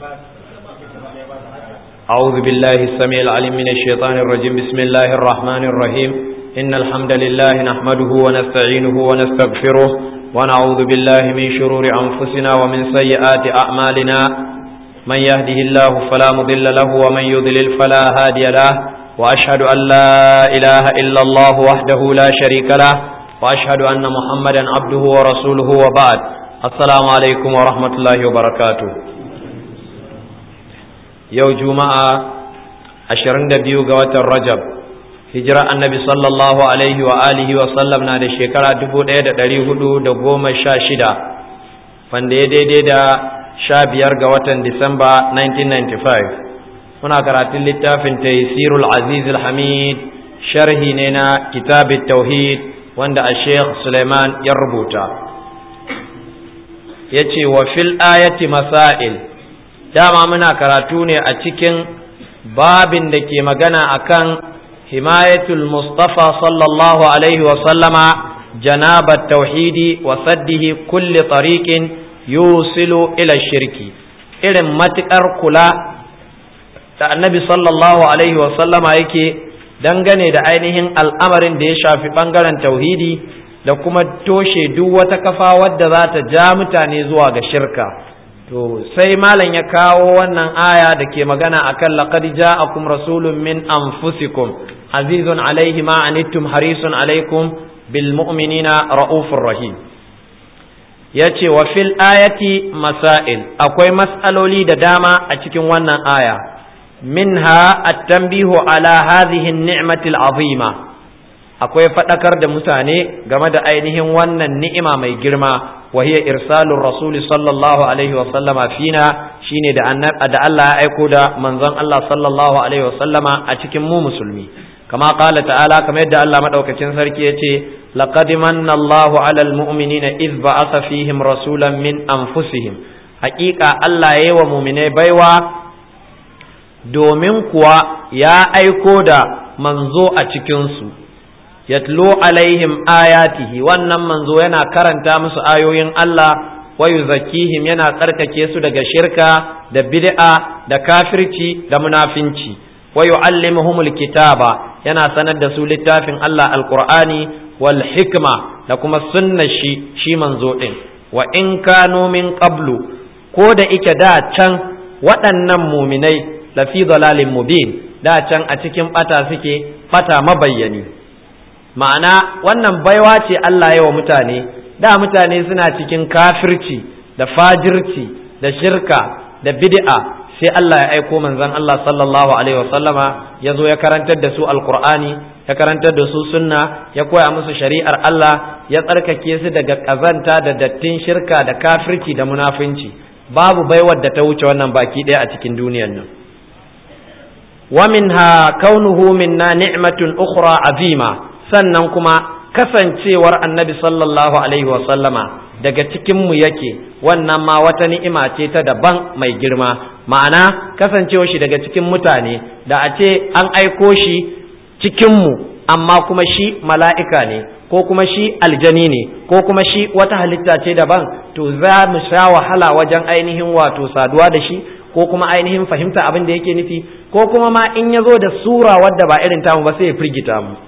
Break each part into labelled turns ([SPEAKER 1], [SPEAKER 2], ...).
[SPEAKER 1] أعوذ بالله السميع العليم من الشيطان الرجيم بسم الله الرحمن الرحيم إن الحمد لله نحمده ونستعينه ونستغفره ونعوذ بالله من شرور أنفسنا ومن سيئات أعمالنا من يهده الله فلا مضل له ومن يضلل فلا هادي له وأشهد أن لا إله إلا الله وحده لا شريك له وأشهد أن محمدا عبده ورسوله وبعد السلام عليكم ورحمة الله وبركاته yau juma'a 22 ga watan rajab hijira annabi sallallahu alaihi wa alihi wa sallam na da shekara 1416 wanda ya daidai da 15 ga watan disamba 1995 muna karatun littafin taysirul aziz hamid sharhi ne na kitabit tauhid wanda a sheikh suleiman ya rubuta ya ce wa fil ayati masail dama muna karatu ne a cikin babin da ke magana akan himayatul mustafa sallallahu alaihi wasallama janabat tauhidi wa saddihi kulli tariqin yusilu ila shirki irin matukar kula da annabi sallallahu alaihi wasallama yake dangane da ainihin al'amarin da ya shafi bangaren tauhidi da kuma toshe duk wata kafa wadda za ta ja mutane zuwa ga shirka to sai malam ya kawo wannan aya da ke magana akan laqad ja'akum rasulun min anfusikum azizun alaihi ma anittum harisun alaikum bil mu'minina raufur rahim yace wa fil ayati masail akwai mas'aloli da dama a cikin wannan aya minha at-tanbihu ala hadhihi an-ni'mati al-azima akwai fadakar da mutane game da ainihin wannan ni'ima mai girma وهي إرسال الرسول صلى الله عليه وسلم فينا شيني دا أن دا الله أيكو دا منظم الله صلى الله عليه وسلم أتكم مو مسلمي كما قال تعالى كما يدى الله مدعوك تنسركي لقد من الله على المؤمنين إذ بعث فيهم رسولا من أنفسهم حقيقة الله يوى مؤمني بيوا domin kuwa ya aiko da manzo a cikinsu yatlu alaihim ayatihi wannan manzo yana karanta musu ayoyin Allah wa yuzakkihim yana tsarkake su daga shirka da bid'a da kafirci da munafinci wa yuallimuhumul kitaba yana sanar da su littafin Allah alqur'ani wal hikma da kuma sunnar shi shi manzo din wa in kanu min qablu ko da ike da can waɗannan muminai lafi dalalin mubin da can a cikin bata suke bata mabayyani ma'ana wannan baiwa ce Allah yawa mutane da mutane suna cikin kafirci da fajirci da shirka da bid'a sai Allah ya aiko manzon Allah sallallahu alaihi wasallama ya zo ya karantar da su alqur'ani ya karantar da su sunna ya koya musu shari'ar Allah ya tsarkake su daga kazanta da dattin shirka da kafirci da munafunci babu baiwar da ta wuce wannan baki ɗaya a cikin duniyar nan wa minha kaunuhu minna ni'matun ukhra azima sannan kuma kasancewar annabi sallallahu alaihi sallama daga cikinmu yake wannan ma wata ni'ima ce ta daban mai girma ma'ana kasancewar shi daga cikin mutane da a ce an aiko shi cikinmu amma kuma shi mala'ika ne ko kuma shi aljani ne ko kuma shi wata halitta ce daban to za mu sha wahala wajen ainihin wato saduwa da shi ko kuma ainihin fahimta abin da yake nufi ko kuma ma in ya zo da sura wadda ba irin tamu ba sai ya firgita mu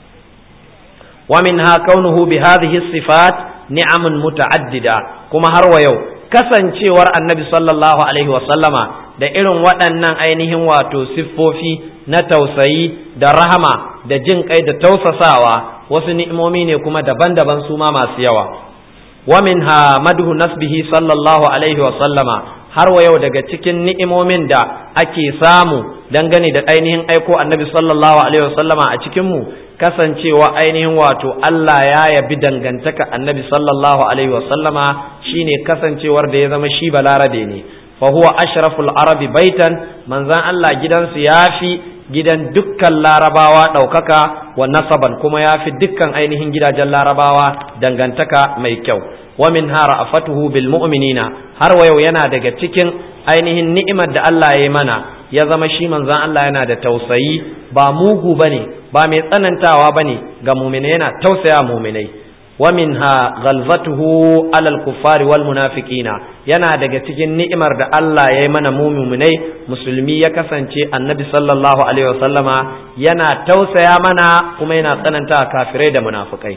[SPEAKER 1] ومنها كونه بهذه الصفات نعم متعددة كما هروا يو kasancewar annabi sallallahu alaihi wasallama da irin waɗannan ainihin wato siffofi na tausayi da rahama da jin kai da tausasawa wasu ni'imomi ne kuma daban-daban su ma masu yawa wa minha madhu nasbihi sallallahu alaihi wasallama har wa yau daga cikin ni'imomin da ake samu dangane da ainihin aiko annabi sallallahu alaihi wasallama a cikin mu kasancewa ainihin wato Allah ya yabi dangantaka annabi sallallahu alaihi wasallama shine kasancewar da ya zama shi balarabe ne fa huwa ashraful arabi baitan manzan Allah gidansu yafi gidan dukkan larabawa ɗaukaka wa nasaban kuma yafi dukkan ainihin gidajen larabawa dangantaka mai kyau wa min hara afatuhu bil mu'minina har wa yau yana daga cikin ainihin ni'imar da Allah ya yi mana ya zama shi manzan Allah yana da tausayi ba mugu bane ba mai tsanantawa bane ga mu'minai yana tausaya mu'minai wa minha ghalzatuhu alal kuffari wal munafiqina yana daga cikin ni'imar da Allah ya yi mana muminai musulmi ya kasance annabi sallallahu alaihi wasallama yana tausaya mana kuma yana tsananta kafirai da munafikai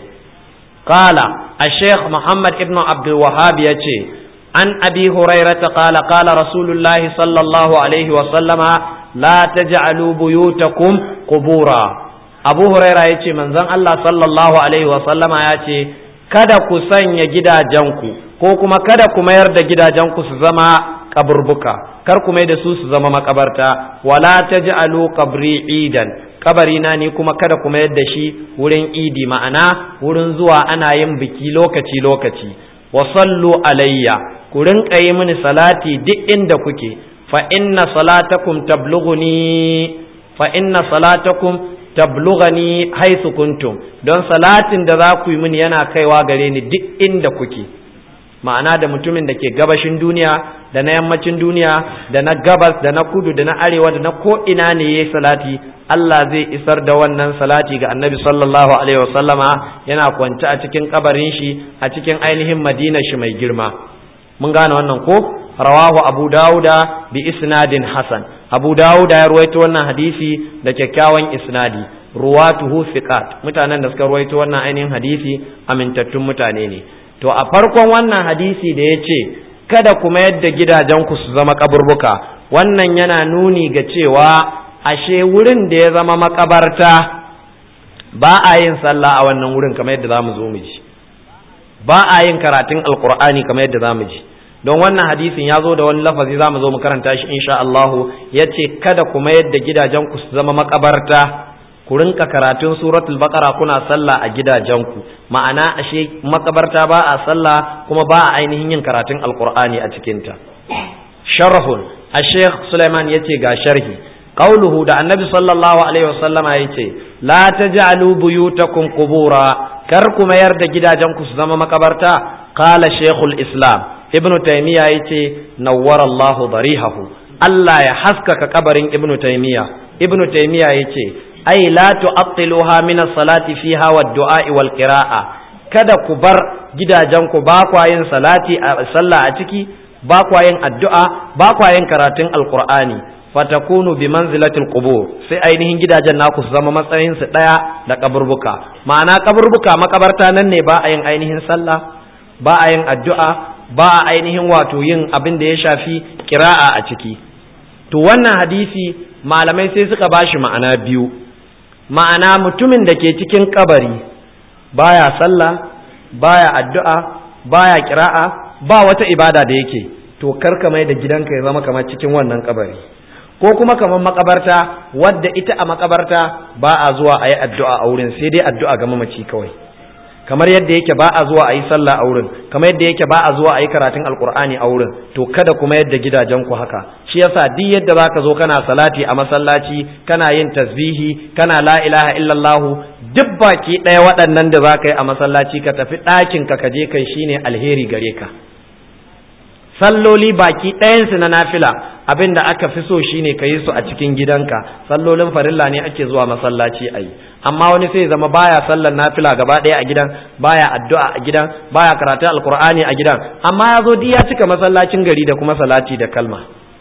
[SPEAKER 1] qala ash-shaykh muhammad ibn abdul wahhab yace an abi hurairah qala qala rasulullahi sallallahu alaihi wasallama la taj'alu buyutakum qubura abu huraira ya ce manzon Allah sallallahu alaihi wasallama ya ce kada ku sanya gidajenku ko kuma kada ku mayar da gidajenku su zama kaburbuka kar ku mai da su su zama makabarta wala taj'alu qabri idan kabari na ni kuma kada ku mayar da shi wurin idi ma'ana wurin zuwa ana yin biki lokaci lokaci wa sallu alayya ku rinka yi mini salati duk inda kuke fa inna salatakum tablughuni fa inna salatakum tablughani haythu kuntum don salatin da za ku yi mini yana kaiwa gare ni duk inda kuke ma'ana da mutumin da ke gabashin duniya da na yammacin duniya da na gabas da na kudu da na arewa da na ko ina ne yayi salati Allah zai isar da wannan salati ga Annabi sallallahu alaihi wasallama yana kwance a cikin kabarin shi a cikin ainihin Madina shi mai girma mun gane wannan ko rawahu Abu Dawuda bi isnadin hasan Abu Dawuda ya ruwaito wannan hadisi da kyakkyawan isnadi ruwatuhu thiqat mutanen da suka ruwaito wannan ainihin hadisi amintattun mutane ne to a farkon wannan hadisi da ya ce kada kuma yadda gidajenku su zama kaburbuka wannan yana nuni ga cewa ashe wurin da ya zama makabarta ba a yin sallah a wannan wurin kamar yadda zamu zo mu ji ba a yin karatun alqur'ani kamar yadda zamu ji don wannan hadisin ya zo da wani lafazi zamu zo mu karanta shi insha Allah yace kada kuma yadda gidajenku su zama makabarta ku rinka karatun suratul baqara kuna sallah a gidajenku ma'ana ashe makabarta ba a sallah kuma ba a ainihin yin karatun alqur'ani a cikinta sharhun ash-shaykh Sulaiman yace ga sharhi qauluhu da annabi sallallahu alaihi wasallama yace la taj'alu buyutakum qubura kar ku mayar da gidajenku su zama makabarta qala shaykhul islam ibnu taymiya yace nawwara Allahu darihahu Allah ya haskaka kabarin ibnu taymiya ibnu taymiya yace ai la tu'attiluha min as-salati fiha wad-du'a wal qira'a kada ku bar gidajenku ba kwa yin salati a sallah a ciki ba kwa yin addu'a ba kwa yin karatun alqur'ani fatakunu bi manzilatil qubur sai ainihin gidajen naku su zama matsayin su daya da kaburbuka ma'ana kaburbuka makabarta nan ne ba a yin ainihin sallah ba a yin addu'a ba a ainihin wato yin abin da ya shafi kira'a a ciki to wannan hadisi malamai sai suka bashi ma'ana biyu ma'ana mutumin da ke cikin kabari baya sallah baya addu'a baya kira'a ba wata ibada da yake to karka mai da gidanka ya zama kamar cikin wannan kabari ko kuma kamar makabarta wadda ita a makabarta ba a zuwa a yi addu'a a wurin sai dai addu'a ga mamaci kawai kamar yadda yake ba a zuwa a yi sallah a wurin kamar yadda yake ba a zuwa a yi karatun alkur'ani a wurin to kada kuma yadda gidajenku haka shi yasa duk yadda zaka zo kana salati a masallaci kana yin tasbihi kana la ilaha illallah duk baki ɗaya waɗannan da zaka yi a masallaci ka tafi ɗakin ka je kai shine alheri gare ka salloli baki ɗayansu na nafila abin da aka fi so shine ka yi su a cikin gidanka sallolin farilla ne ake zuwa masallaci a yi amma wani sai zama baya sallar nafila gaba ɗaya a gidan baya addu'a a gidan baya karatu alkur'ani a gidan amma ya zo ya cika masallacin gari da kuma salati da kalma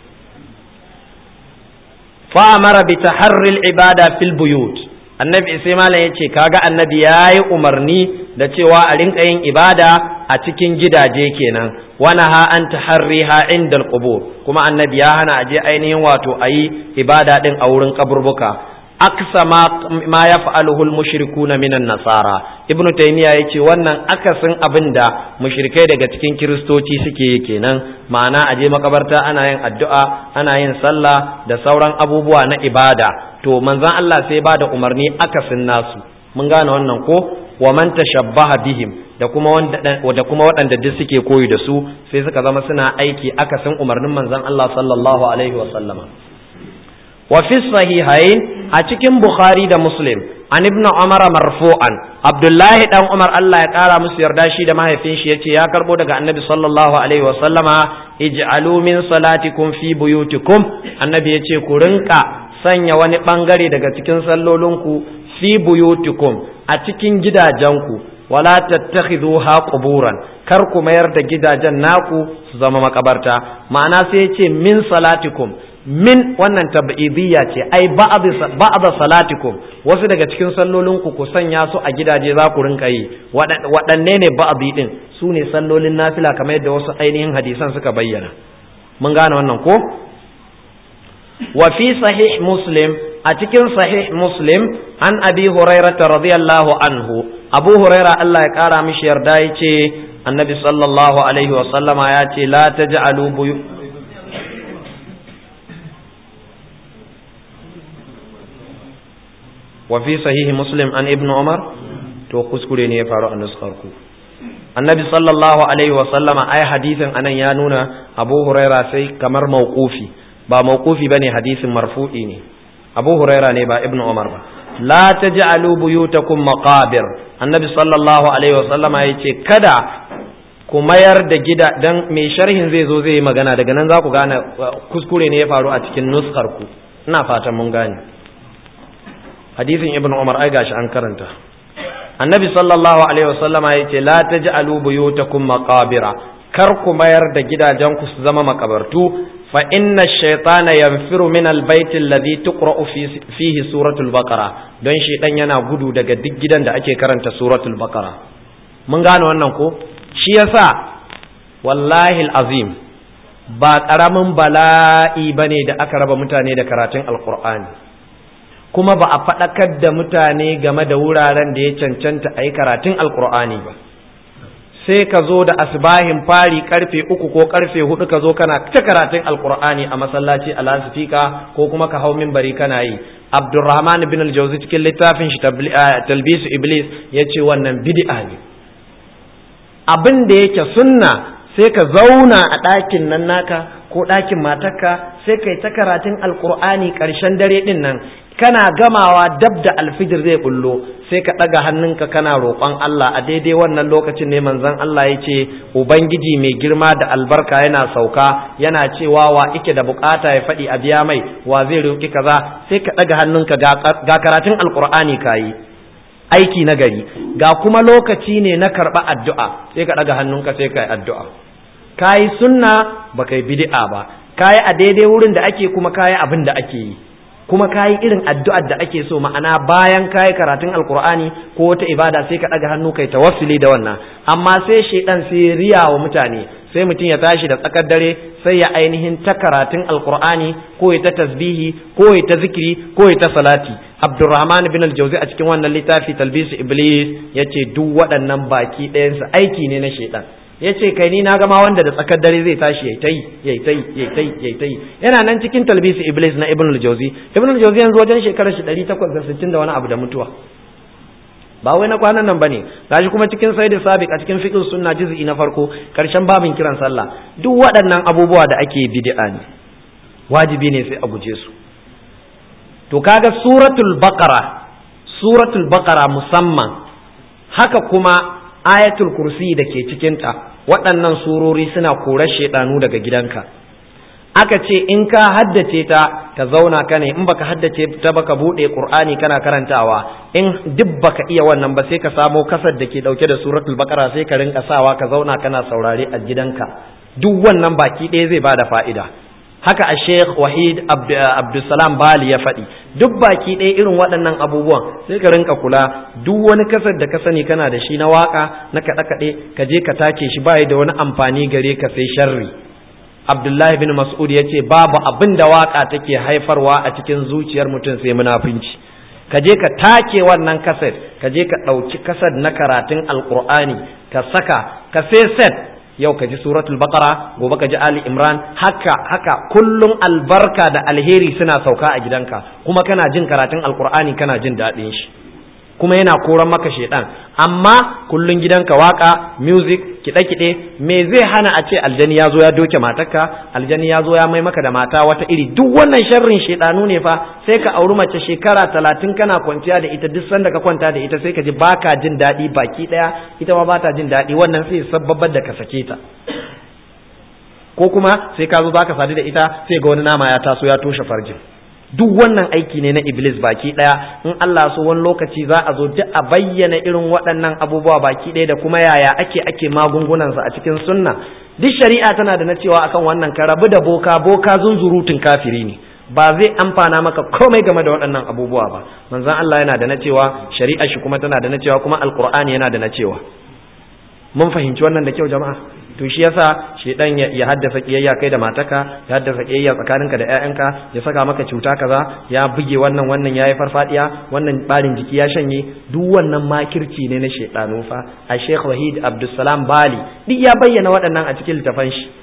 [SPEAKER 1] fa amara bi taharril ibada fil buyut annabi sai malam yace kaga annabi yayi umarni da cewa a rinka yin ibada a cikin gidaje kenan wana ha an taharriha inda alqubur kuma annabi ya hana aje ainihin wato ayi ibada din a wurin kaburbuka aksa ma, ma yaf'aluhu al-mushrikuna minan nasara ibnu taymiya yace wannan akasin abinda mushrikai daga cikin kiristoci suke yi kenan ma'ana aje makabarta ana yin addu'a ana yin sallah da sauran abubuwa na ibada to manzon Allah sai ba da umarni akasin nasu mun gane wannan ko wa man tashabbaha bihim da kuma wanda da kuma waɗanda duk suke koyi da su sai suka zama suna aiki akasin umarnin manzon Allah sallallahu alaihi wa sallama wa fi sahihain a cikin bukhari da muslim an ibnu umar marfu'an abdullahi dan umar Allah ya kara musu yarda shi da mahaifin shi yace ya karbo daga annabi sallallahu alaihi wa sallama ij'alu min salatikum fi buyutikum annabi yace ku rinka sanya wani bangare daga cikin sallolinku fi buyutikum a cikin gidajenku wala tattakhiduha quburan kar ku mayar da gidajen naku su zama makabarta ma'ana sai ya ce min salatikum min wannan tab'idiyya ce ai ba'd salatikum wasu daga cikin sallolin ku ku sanya su a gidaje za ku rinka yi waɗanne ne ba'di din su ne sallolin nafila kamar yadda wasu ainihin hadisan suka bayyana mun gane wannan ko wa fi sahih muslim a cikin sahih muslim an abi hurairah radiyallahu anhu abu huraira Allah ya kara mishi yarda yace annabi sallallahu alaihi wa sallama ya ce la taj'alu buyu wa fi sahih muslim an ibn umar to kuskure ne ya faru a nuskar ku annabi sallallahu alaihi wa sallama ai hadisin anan ya nuna abu huraira sai kamar mauqufi ba mauqufi bane hadisin marfu'i ne abu huraira ne ba ibn umar ba la taj'alu buyutakum maqabir annabi sallallahu alaihi wa sallama yace kada ku mayar da gida dan mai sharhin zai zo zai yi magana daga nan za ku gane kuskure ne ya faru a cikin nuskar ku ina fatan mun gane hadisin ibn umar ai gashi an karanta annabi sallallahu alaihi wasallama ya ce la taj'alu buyutakum maqabira kar ku mayar da gidajen ku su zama makabartu fa inna shaytana yanfiru min albayt alladhi tuqra'u fihi suratul baqara don shi dan yana gudu daga duk gidan da ake karanta suratul baqara mun gane wannan ko shi yasa wallahi alazim ba karamin bala'i bane da aka raba mutane da karatun alqur'ani kuma ba a faɗakar da mutane game da wuraren da ya cancanta a yi karatun alkur'ani ba sai ka zo da asbahin fari karfe uku ko karfe hudu ka zo kana ta karatun alkur'ani a masallaci a lasifika ko kuma ka hau mimbari kana yi abdurrahman bin aljauzi cikin littafin shi talbisu iblis ya ce wannan bid'a ne abin da yake sunna sai ka zauna a ɗakin nan naka ko ɗakin matarka sai kai ta karatun alkur'ani ƙarshen dare ɗin nan kana gamawa dab da alfijir zai bullo sai ka ɗaga hannunka kana roƙon Allah a daidai wannan lokacin ne manzon Allah ya ce ubangiji mai girma da albarka yana sauka yana cewa wa ike da bukata ya faɗi a biya mai wa zai roƙi kaza sai ka ɗaga hannunka ga karatun alkur'ani kayi aiki na gari ga kuma lokaci ne na karɓa addu'a sai ka ɗaga hannunka sai ka yi addu'a kayi sunna ba kai bid'a ba kayi a daidai wurin da ake kuma kayi abin da ake yi kuma kayi irin addu'ar da ake so ma'ana bayan kayi karatun alkur'ani ko wata ibada sai ka ɗaga hannu kai tawassuli da wannan amma sai shaidan sai riya wa mutane sai mutum ya tashi da tsakar dare sai ya ainihin ta karatun alkur'ani ko ya ta tasbihi ko ya ta zikiri ko ya ta salati abdurrahman bin aljauzi a cikin wannan littafi talbisu iblis ya ce duk waɗannan baki ɗayansu aiki ne na shaidan ya ce kai ni na gama wanda da tsakar dare zai tashi yayi tai yayi tai yayi tai yayi tai yana nan cikin talbisi iblis na ibn al-jawzi ibn al-jawzi yanzu wajen shekarar shi 860 da wani abu da mutuwa ba wai na kwanan nan bane gashi kuma cikin sayyid sabiq a cikin fiqh sunna juz'i na farko karshen babin kiran sallah duk waɗannan abubuwa da ake bid'a ne wajibi ne sai a guje su to kaga suratul baqara suratul baqara musamman haka kuma ayatul kursi da ke cikinta waɗannan surori suna korar shaidanu daga gidanka aka ce in ka haddace ta ka zauna ka ne in baka haddace ta baka buɗe qur'ani kana karantawa in duk baka iya wannan ba sai ka samo kasar da ke ɗauke da suratul baqara sai ka rinka sawa ka zauna kana saurare a gidanka duk wannan baki ɗaya zai bada fa'ida haka a sheikh wahid abdulsalam bali ya faɗi duk baki ɗaya irin waɗannan abubuwan sai ka rinka kula duk wani kasar da ka sani kana da shi na waka na kaɗe-kaɗe ka je ka take shi ba da wani amfani gare ka sai sharri abdullahi bin mas'ud ya ce babu abin da waka take haifarwa a cikin zuciyar mutum sai munafunci ka je ka take wannan kaset ka je ka ɗauki kaset na karatun alƙur'ani ka saka ka sai set yau ka ji suratul baqara gobe ka ji ali imran haka haka kullum albarka da alheri suna sauka a gidanka kuma kana jin karatun alkur'ani kana jin daɗin shi kuma yana koran maka shedan amma kullum gidanka waka music kiɗe-kiɗe me zai hana a ce aljani ya zo ya doke matarka aljani ya zo ya mai maka da mata wata iri duk wannan sharrin shedanu ne fa sai ka auri mace shekara talatin kana kwanciya da ita duk sanda ka kwanta da ita sai ka ji baka jin daɗi baki ɗaya ita ma bata jin daɗi wannan sai sababbar da ka sake ta ko kuma sai ka zo za ka sadu da ita sai ga wani nama ya taso ya toshe farjin duk wannan aiki ne na iblis baki daya in Allah so wani lokaci za a zo duk a bayyana irin waɗannan abubuwa baki daya da kuma yaya ake ake magungunansa a cikin sunna duk shari'a tana da na cewa akan wannan ka rabu da boka boka zunzurutun kafiri ne ba zai amfana maka komai game da waɗannan abubuwa ba manzon Allah yana da na cewa shari'a shi kuma tana da na cewa kuma alqur'ani yana da na cewa mun fahimci wannan da kyau jama'a to shi yasa shedan ya haddasa kiyayya kai da mataka ya haddasa kiyayya tsakaninka da ƴaƴanka ya saka maka cuta kaza ya buge wannan wannan yayi farfadiya wannan barin jiki ya shanye duk wannan makirci ne na shedanu fa a Sheikh Wahid Abdulsalam Bali duk ya bayyana waɗannan a cikin littafan shi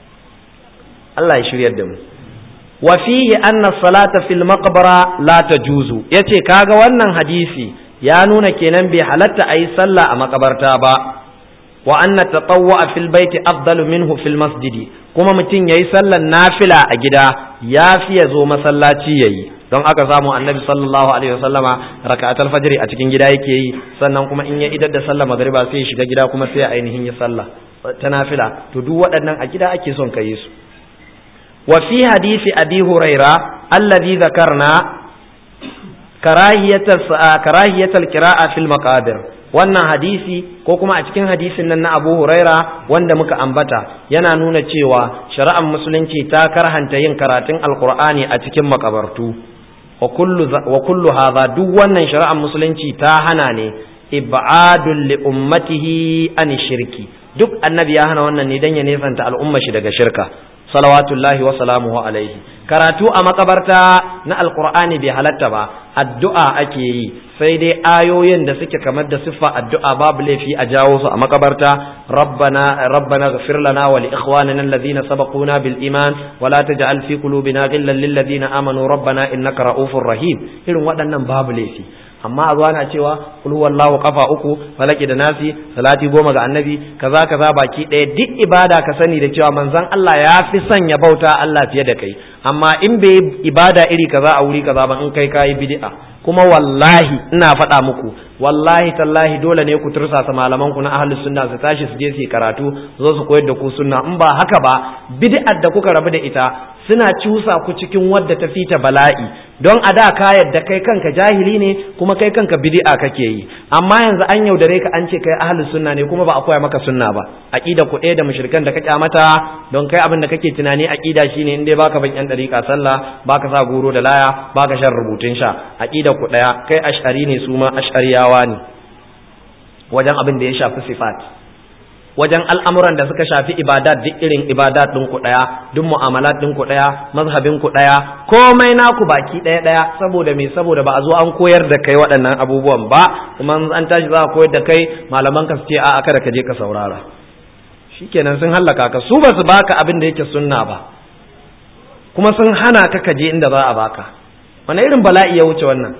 [SPEAKER 1] Allah ya shiryar da mu wa fihi anna salata fil maqbara la tajuzu yace kaga wannan hadisi ya nuna kenan bai halatta ayi sallah a makabarta ba wa anna tatawwa fil baiti afdalu minhu fil masjidi kuma mutum yayi sallan nafila a gida ya fi ya zo masallaci yayi don aka samu annabi sallallahu alaihi wasallama raka'atul fajr a cikin gida yake yi sannan kuma in ya idar da sallar magriba sai ya shiga gida kuma sai ainihin ya sallah ta nafila to duk waɗannan a gida ake son kai su wa fi hadisi abi huraira alladhi dhakarna karahiyatul karahiyatul qira'a fil maqabir wannan hadisi ko kuma a cikin hadisin nan na Abu Huraira wanda muka ambata yana nuna cewa shari'ar musulunci ta karhanta yin karatun alkur'ani a cikin makabartu wa kullu wa kullu hadha duk wannan shari'ar musulunci ta hana ne ibadul li ummatihi an shirki duk annabi ya hana wannan ne dan ya nesanta al'umma shi daga shirka salawatullahi wa salamuhu alaihi karatu a makabarta na alkur'ani bai halatta ba addu'a ake yi sai dai ayoyin da suke kamar da siffa addu'a babu laifi a jawo su a makabarta rabbana rabbana ghfir lana wa li ikhwanina alladhina sabaquna bil iman wa la taj'al fi qulubina ghillan lil ladina amanu rabbana innaka ra'ufur rahim irin waɗannan babu laifi amma a zuwa na cewa kul wallahu kafa uku falaki da nasi salati goma ga annabi kaza kaza baki ɗaya duk ibada ka sani da cewa manzon Allah ya fi son ya bauta Allah fiye da kai amma in bai ibada iri kaza a wuri kaza ba in kai kayi bid'a kuma wallahi ina faɗa muku wallahi tallahi dole ne ku tursasa malaman ku na ahlus sunna su tashi su je su karatu zo su koyar da ku sunna in ba haka ba bid'ar da kuka rabu da ita suna cusa ku cikin wadda ta fita bala'i don a da ka yadda kai kanka jahili ne kuma kai kanka bid'a kake yi amma yanzu an yaudare ka an ce kai ahlus sunna ne kuma ba a koya maka sunna ba aqida ku ɗaya da mushrikan da ka kyamata don kai abin da kake tunani aqida shine in dai baka ban yan dariƙa sallah baka sa goro da laya baka shan rubutun sha aqida ku ɗaya kai ash'ari ne su ma ash'ariyawa ne wajen abin da ya shafi sifat wajen al'amuran da suka shafi ibadat duk irin ibadat ɗin ku ɗaya duk mu'amalat ɗin ku ɗaya mazhabin ku ɗaya komai naku baki ɗaya ɗaya saboda me saboda ba a zo an koyar da kai waɗannan abubuwan ba kuma an tashi za a koyar da kai malaman ka su ce a'a kada ka je ka saurara shikenan sun hallaka ka su ba su baka abin da yake sunna ba kuma sun hana ka ka je inda za a baka wani irin bala'i ya wuce wannan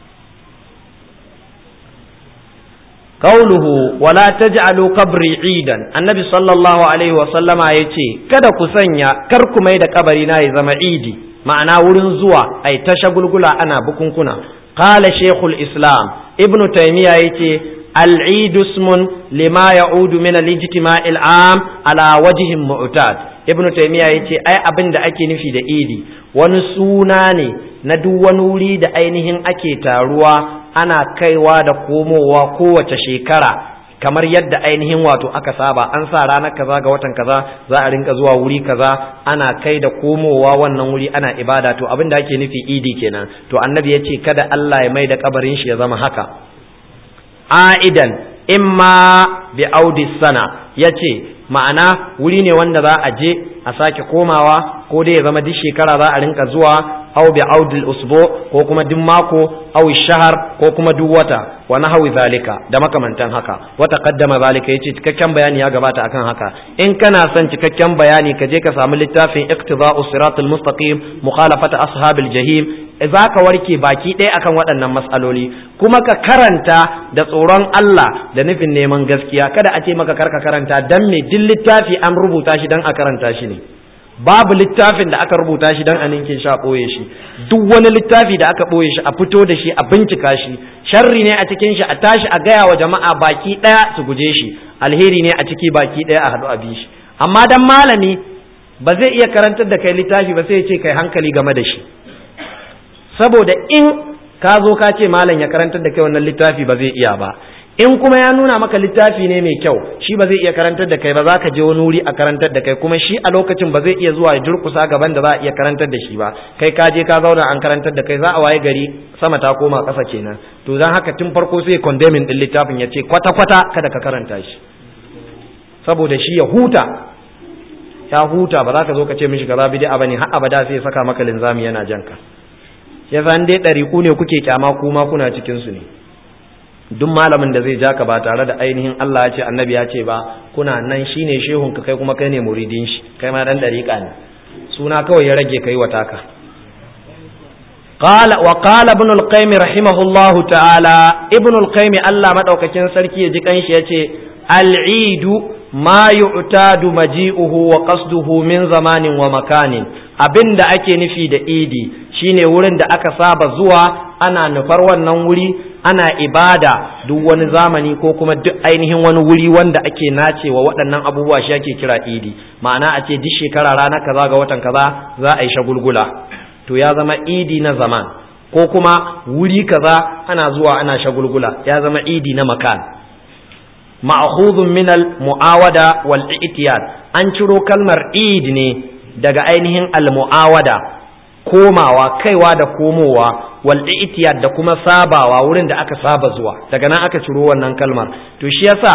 [SPEAKER 1] قوله ولا تجعلوا قبري عيدا النبي صلى الله عليه وسلم yace kada ku sanya kar ku mai da kabari na ya zama idi ma'ana wurin zuwa ai ta shagulgula ana bukunkuna qala shaykhul islam ibnu taymiya yace al-eid ismun lima ya'udu min al-ijtima' al-am ala wajhin mu'tad ibnu taymiya yace ai abin da ake nufi da idi wani suna ne na duk wani wuri da ainihin ake taruwa ana kaiwa da komowa kowace shekara kamar yadda ainihin wato aka saba an sa ranar kaza ga watan kaza za a rinka zuwa wuri kaza ana kai da komowa wannan wuri ana ibada to abin da ake nufi idi kenan to annabi ya ce kada Allah ya mai da kabarin shi ya zama haka aidan imma bi audi sana ya ce ma'ana wuri ne wanda za a je a sake komawa ko dai ya zama duk shekara za a rinka zuwa aw bi audil usbu ko kuma duk mako aw shahar ko kuma duk wata wa nahwi zalika da makamantan haka wa taqaddama zalika yace cikakken bayani ya gabata akan haka in kana son cikakken bayani ka je ka samu littafin iqtida'us siratal mustaqim mukhalafata ashabil jahim za ka warke baki ɗaya akan waɗannan matsaloli kuma ka karanta da tsoron Allah da nufin neman gaskiya kada a ce maka karka karanta dan me duk littafi an rubuta shi dan a karanta shi ne babu littafin da aka rubuta shi dan a ninkin sha ɓoye shi duk wani littafi da aka ɓoye shi a fito da shi a bincika shi sharri ne a cikin shi a tashi a gaya wa jama'a baki ɗaya su guje shi alheri ne a ciki baki ɗaya a haɗu a bi shi amma dan malami ba zai iya karantar da kai littafi ba sai ya ce kai hankali game da shi saboda in ka zo ka ce malam ya karantar da kai wannan littafi ba zai iya ba in kuma ya nuna maka littafi ne mai kyau shi ba zai iya karantar da kai ba za ka je wani wuri a karantar da kai kuma shi a lokacin ba zai iya zuwa ya durkusa gaban da za a iya karantar da shi ba kai ka je ka zauna an karantar da kai za a waye gari sama ta koma ƙasa kenan to dan haka tun farko sai condemning din littafin ya ce kwata kwata kada ka karanta shi saboda shi ya huta ya huta ba za ka zo ka ce mishi kaza bid'a bane har abada sai ya saka maka linzami yana janka ya san dai ɗariƙu ne kuke kyama kuma kuna cikin su ne duk malamin da zai ja ka ba tare da ainihin Allah ya ce annabi ya ce ba kuna nan shine shehun ka kai kuma kai ne muridin shi kai ma dan dariƙa ne suna kawai ya rage kai wata ka qala wa qala ibn al-qayyim rahimahullah ta'ala ibn al-qayyim Allah madaukakin sarki ya ji kanshi yace al-eid ma yu'tadu maji'uhu wa qasduhu min zamanin wa makanin abinda ake nufi da idi shine wurin da aka saba zuwa ana nufar wannan wuri ana ibada duk wani zamani ko kuma duk ainihin wani wuri wanda ake nacewa waɗannan abubuwa shi ake kira idi ma'ana a ce duk shekara rana kaza ga watan kaza za a yi shagulgula to ya zama idi na zaman ko kuma wuri kaza ana zuwa ana shagulgula ya zama idi na makan ma'khudhun min al-mu'awada wal i'tiyad an ciro kalmar id ne daga ainihin al-mu'awada komawa kaiwa da komowa wal i'tiyad da kuma sabawa wurin da aka saba zuwa daga nan aka ciro wannan kalmar to shi yasa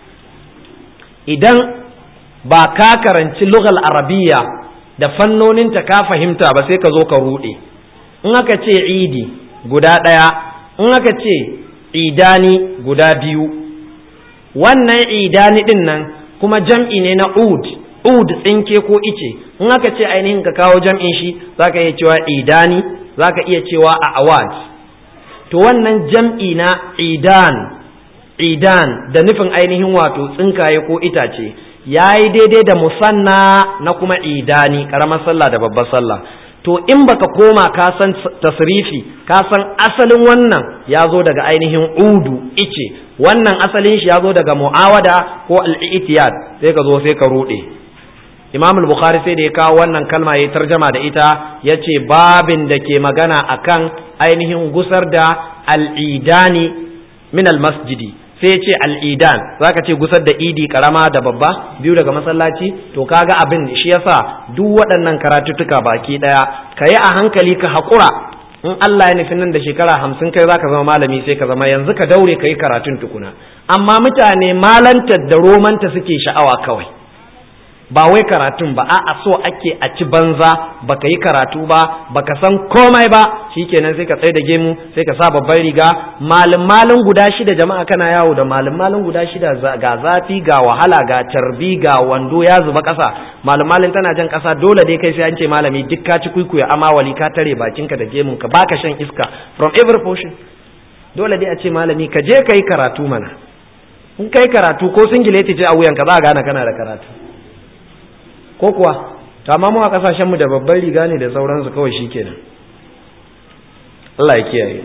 [SPEAKER 1] idan ba ka karanci lughal arabiyya da fannoninta ka fahimta ba sai ka zo ka rude in aka ce idi guda ɗaya in aka ce idani guda biyu wannan idani din nan kuma jam'i ne na ud ud tsinke ko ice in aka ce ainihin ka kawo jam'in shi zaka iya cewa idani zaka iya cewa a awad to wannan jam'i na idan idan da nufin ainihin wato tsinkaye ko itace yayi daidai da musanna na kuma idani karamar sallah da babbar sallah to in baka koma ka san tasrifi ka san asalin wannan ya zo daga ainihin udu ice wannan asalin shi ya zo daga mu'awada ko al-i'tiyad sai ka zo sai ka rude imam al-bukhari sai da ya kawo wannan kalma ya tarjama da ita ya ce babin da ke magana akan ainihin gusar da al'idani min al-masjidi sai ya ce al'idan za ka ce gusar da idi karama da babba biyu daga masallaci to kaga abin shi yasa duk waɗannan karatuttuka baki ɗaya ka yi a hankali ka haƙura in Allah ya nufi nan da shekara hamsin kai zaka zama malami sai ka zama yanzu ka daure ka yi karatun tukuna amma mutane malantar da romanta suke sha'awa kawai ba wai karatun ba a'a so ake a ci banza baka yi karatu ba baka san komai ba shikenan sai ka tsaye da gemu sai ka sa babban riga malin malin guda shida jama'a kana yawo da malin malin guda shida ga zafi ga wahala ga carbi ga wando ya zuba kasa malin malin tana jan kasa dole dai kai sai an ce malami duk ka ci kuikuya amawali ka tare bakinka da gemun ka baka shan iska from every portion dole dai a ce malami ka je ka yi karatu mana in kai karatu ko singileti ce a wuyanka za a gane kana da karatu ko kuwa to amma mu a kasashen mu da babban riga ne da sauransu kawai shikenan Allah ya kiyaye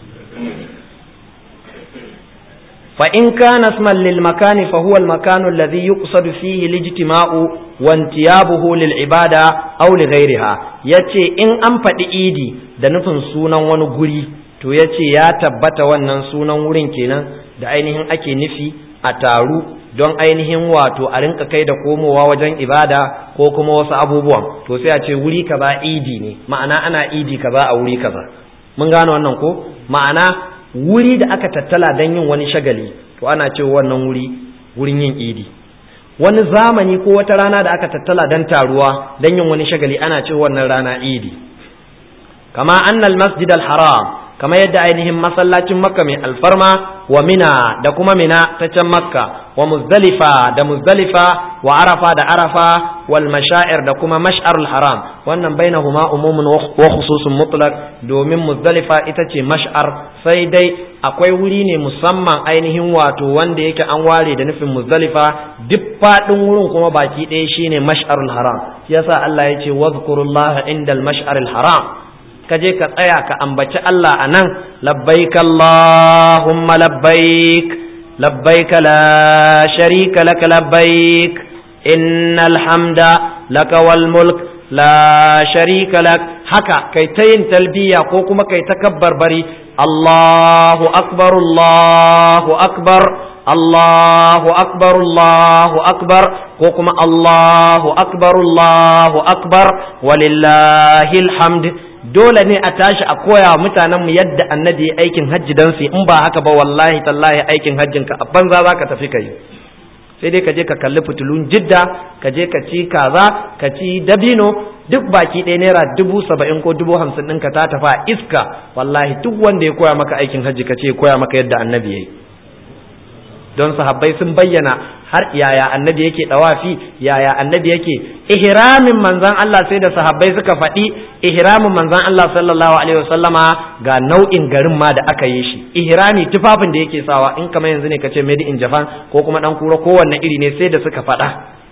[SPEAKER 1] fa in kana isman lil makani fa huwa al makanu alladhi yuqsadu fihi al ijtima'u wa intiyabuhu lil ibada aw li ghayriha yace in an faɗi idi da nufin sunan wani guri to yace ya tabbata wannan sunan wurin kenan da ainihin ake nufi a taru don ainihin wato a rinka kai da komowa wajen ibada ko kuma wasu abubuwan to sai a ce wuri kaza idi ne ma'ana ana idi kaza a wuri kaza mun gane wannan ko ma'ana wuri da aka tattala don yin wani shagali to ana ce wannan wuri wurin yin idi wani zamani ko wata rana da aka tattala don taruwa don yin wani shagali ana ce wannan rana idi kama annal masjid al-haram kama yadda ainihin masallacin makka mai alfarma wa mina da kuma mina ta can makka wa muzdalifa da muzdalifa wa arafa da arafa wal mashair da kuma mash'arul haram wannan bainahuma umumun wa khususun mutlaq domin muzdalifa ita ce mash'ar sai dai akwai wuri ne musamman ainihin wato wanda yake an ware da nufin muzdalifa duk fadin wurin kuma baki ɗaya shine mash'arul haram yasa Allah ya ce wadhkurullaha indal mash'aril haram ka je ka tsaya ka ambaci Allah a nan labbaik Allahumma labbaik labbaik la sharika laka labbaik innal hamda laka wal mulk la sharika lak haka kai ta yin talbiya ko kuma kai ta kabbar bari Allahu akbar Allahu akbar Allahu akbar Allahu akbar ko kuma Allahu akbar Allahu akbar walillahil hamd dole ne a tashi a koya wa mutanen mu yadda annabi ya aikin hajji dan su in ba haka ba wallahi tallahi aikin hajjin ka a banza zaka tafi kai sai dai ka je ka kalli fitulun jidda ka je ka ci kaza ka ci dabino duk baki ɗaya naira dubu saba'in ko dubu hamsin ɗinka ta tafi a iska wallahi duk wanda ya koya maka aikin hajji ka ce koya maka yadda annabi ya yi don sahabbai sun bayyana har yaya annabi yake dawafi yaya annabi yake ihramin manzon Allah sai da sahabbai suka faɗi ihramin manzon Allah sallallahu alaihi wasallama ga nau'in garin ma da aka yi shi ihrami tufafin da yake sawa in kamar yanzu ne kace made in Japan ko kuma dan kura kowanne iri ne sai da suka faɗa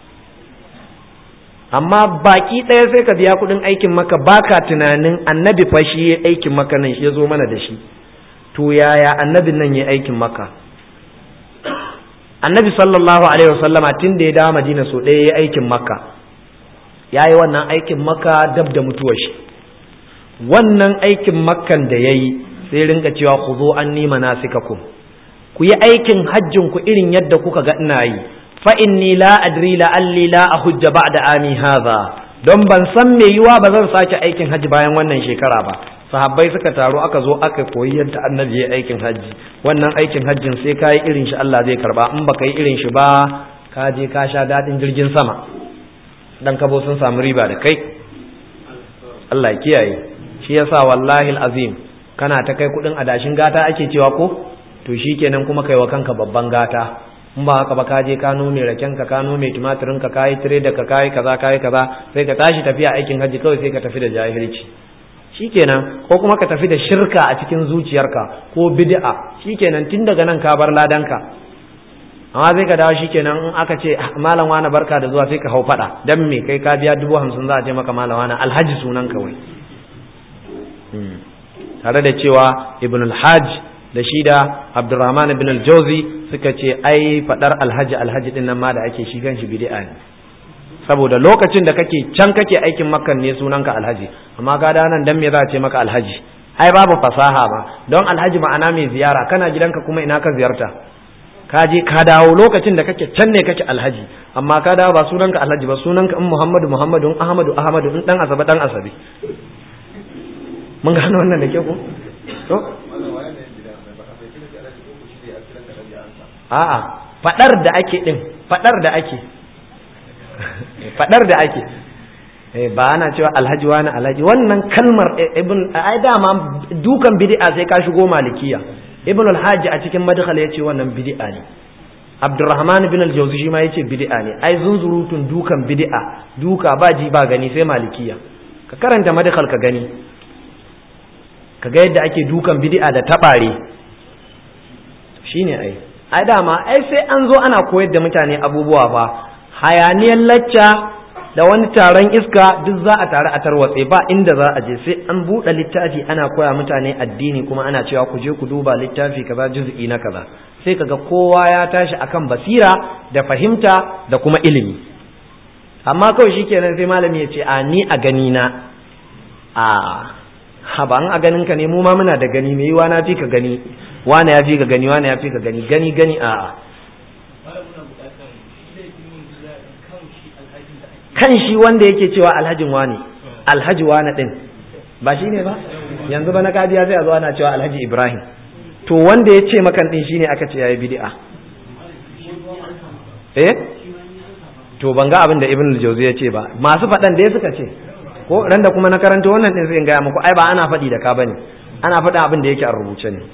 [SPEAKER 1] amma baki ɗaya sai ka biya kuɗin aikin maka baka tunanin annabi fa shi ya aikin maka nan ya zo mana da shi to yaya annabin nan ya aikin maka annabi sallallahu alaihi wasallama tun da ya dawo madina so ɗaya ya aikin makka ya yi wannan aikin makka dab da mutuwar shi wannan aikin makkan da ya yi sai rinka cewa ku zo an nima nasikakum ku yi aikin hajjin ku irin yadda kuka ga ina yi fa inni la adri la alli la ahujja ba'da ami hadha don ban san me yiwa ba zan sake aikin hajji bayan wannan shekara ba sahabbai suka taru aka zo aka koyi yadda annabi ya aikin hajji wannan aikin hajjin sai ka yi irin shi Allah zai karba in baka yi irin shi ba ka je ka sha daɗin jirgin sama dan kabo sun samu riba da kai Allah ya kiyaye shi yasa wallahi azim kana ta kai kuɗin adashin gata ake cewa ko to shikenan kuma kai wa kanka babban gata in ba haka ba ka je ka nome raken ka ka nome tumatirin ka kai tire da ka kai kaza kai kaza sai ka tashi tafiya aikin hajji kawai sai ka tafi da jahilci shikenan ko kuma ka tafi da shirka a cikin zuciyarka ko bid'a shikenan tun daga nan ka bar ladanka amma sai ka dawo shikenan in aka ce malam wani barka da zuwa sai ka hau fada dan me kai ka biya dubu hamsin za a ce maka malam wani alhaji sunan kawai tare da cewa ibn alhaj da shi da abdurrahman ibn aljawzi suka ce ai fadar alhaji alhaji din nan ma da ake shi shi bid'a ne saboda lokacin da kake can kake aikin makan ne sunanka alhaji amma ga nan dan me za a ce maka alhaji ai babu fasaha ba don alhaji ma'ana mai ziyara kana gidanka kuma ina ka ziyarta ka je ka dawo lokacin da kake can ne kake alhaji amma ka dawo ba sunanka alhaji ba sunanka in muhammadu muhammadu in ahmadu ahmadu in dan asabe dan asabe mun gano wannan da ke ko to a'a fadar da ake din fadar da ake fadar da ake ba ana cewa alhaji wani alhaji wannan kalmar ibn ai dama dukan bid'a sai ka shigo malikiya ibn al-hajj a cikin madkhal yace wannan bid'a ne abdurrahman ibn al-jawzi shi ma yace bid'a ne ai zunzurutun dukan bid'a duka ba ji ba gani sai malikiya ka karanta madkhal ka gani ka ga yadda ake dukan bid'a da tabare shine ai ai dama ai sai an zo ana koyar da mutane abubuwa fa hayaniyar lacca da wani taron iska duk za a tare a tarwatse ba inda za a je sai an buɗe littafi ana koya mutane addini kuma ana cewa ku je ku duba littafi kaza juz'i na kaza sai kaga kowa ya tashi akan basira da fahimta da kuma ilimi amma kawai shikenan sai malami ya ce a ni a gani na a ha ba an a ganin ka ne mu ma muna da gani me yiwa na fi ka gani wani ya fi ka gani wani ya fi ka gani gani gani a kan shi wanda yake cewa alhajin wani alhaji wani din ba shi ne ba yanzu ba na kadiya zai zo ana cewa alhaji ibrahim to wanda ya ce makan din shine aka ce yayi bid'a eh to ban ga abin da ibn al-jawzi ya ce ba masu faɗan da suka ce ko ran da kuma na karanta wannan din sai in gaya muku ai ba ana faɗi da ka bane ana faɗa abin da yake a rubuce ne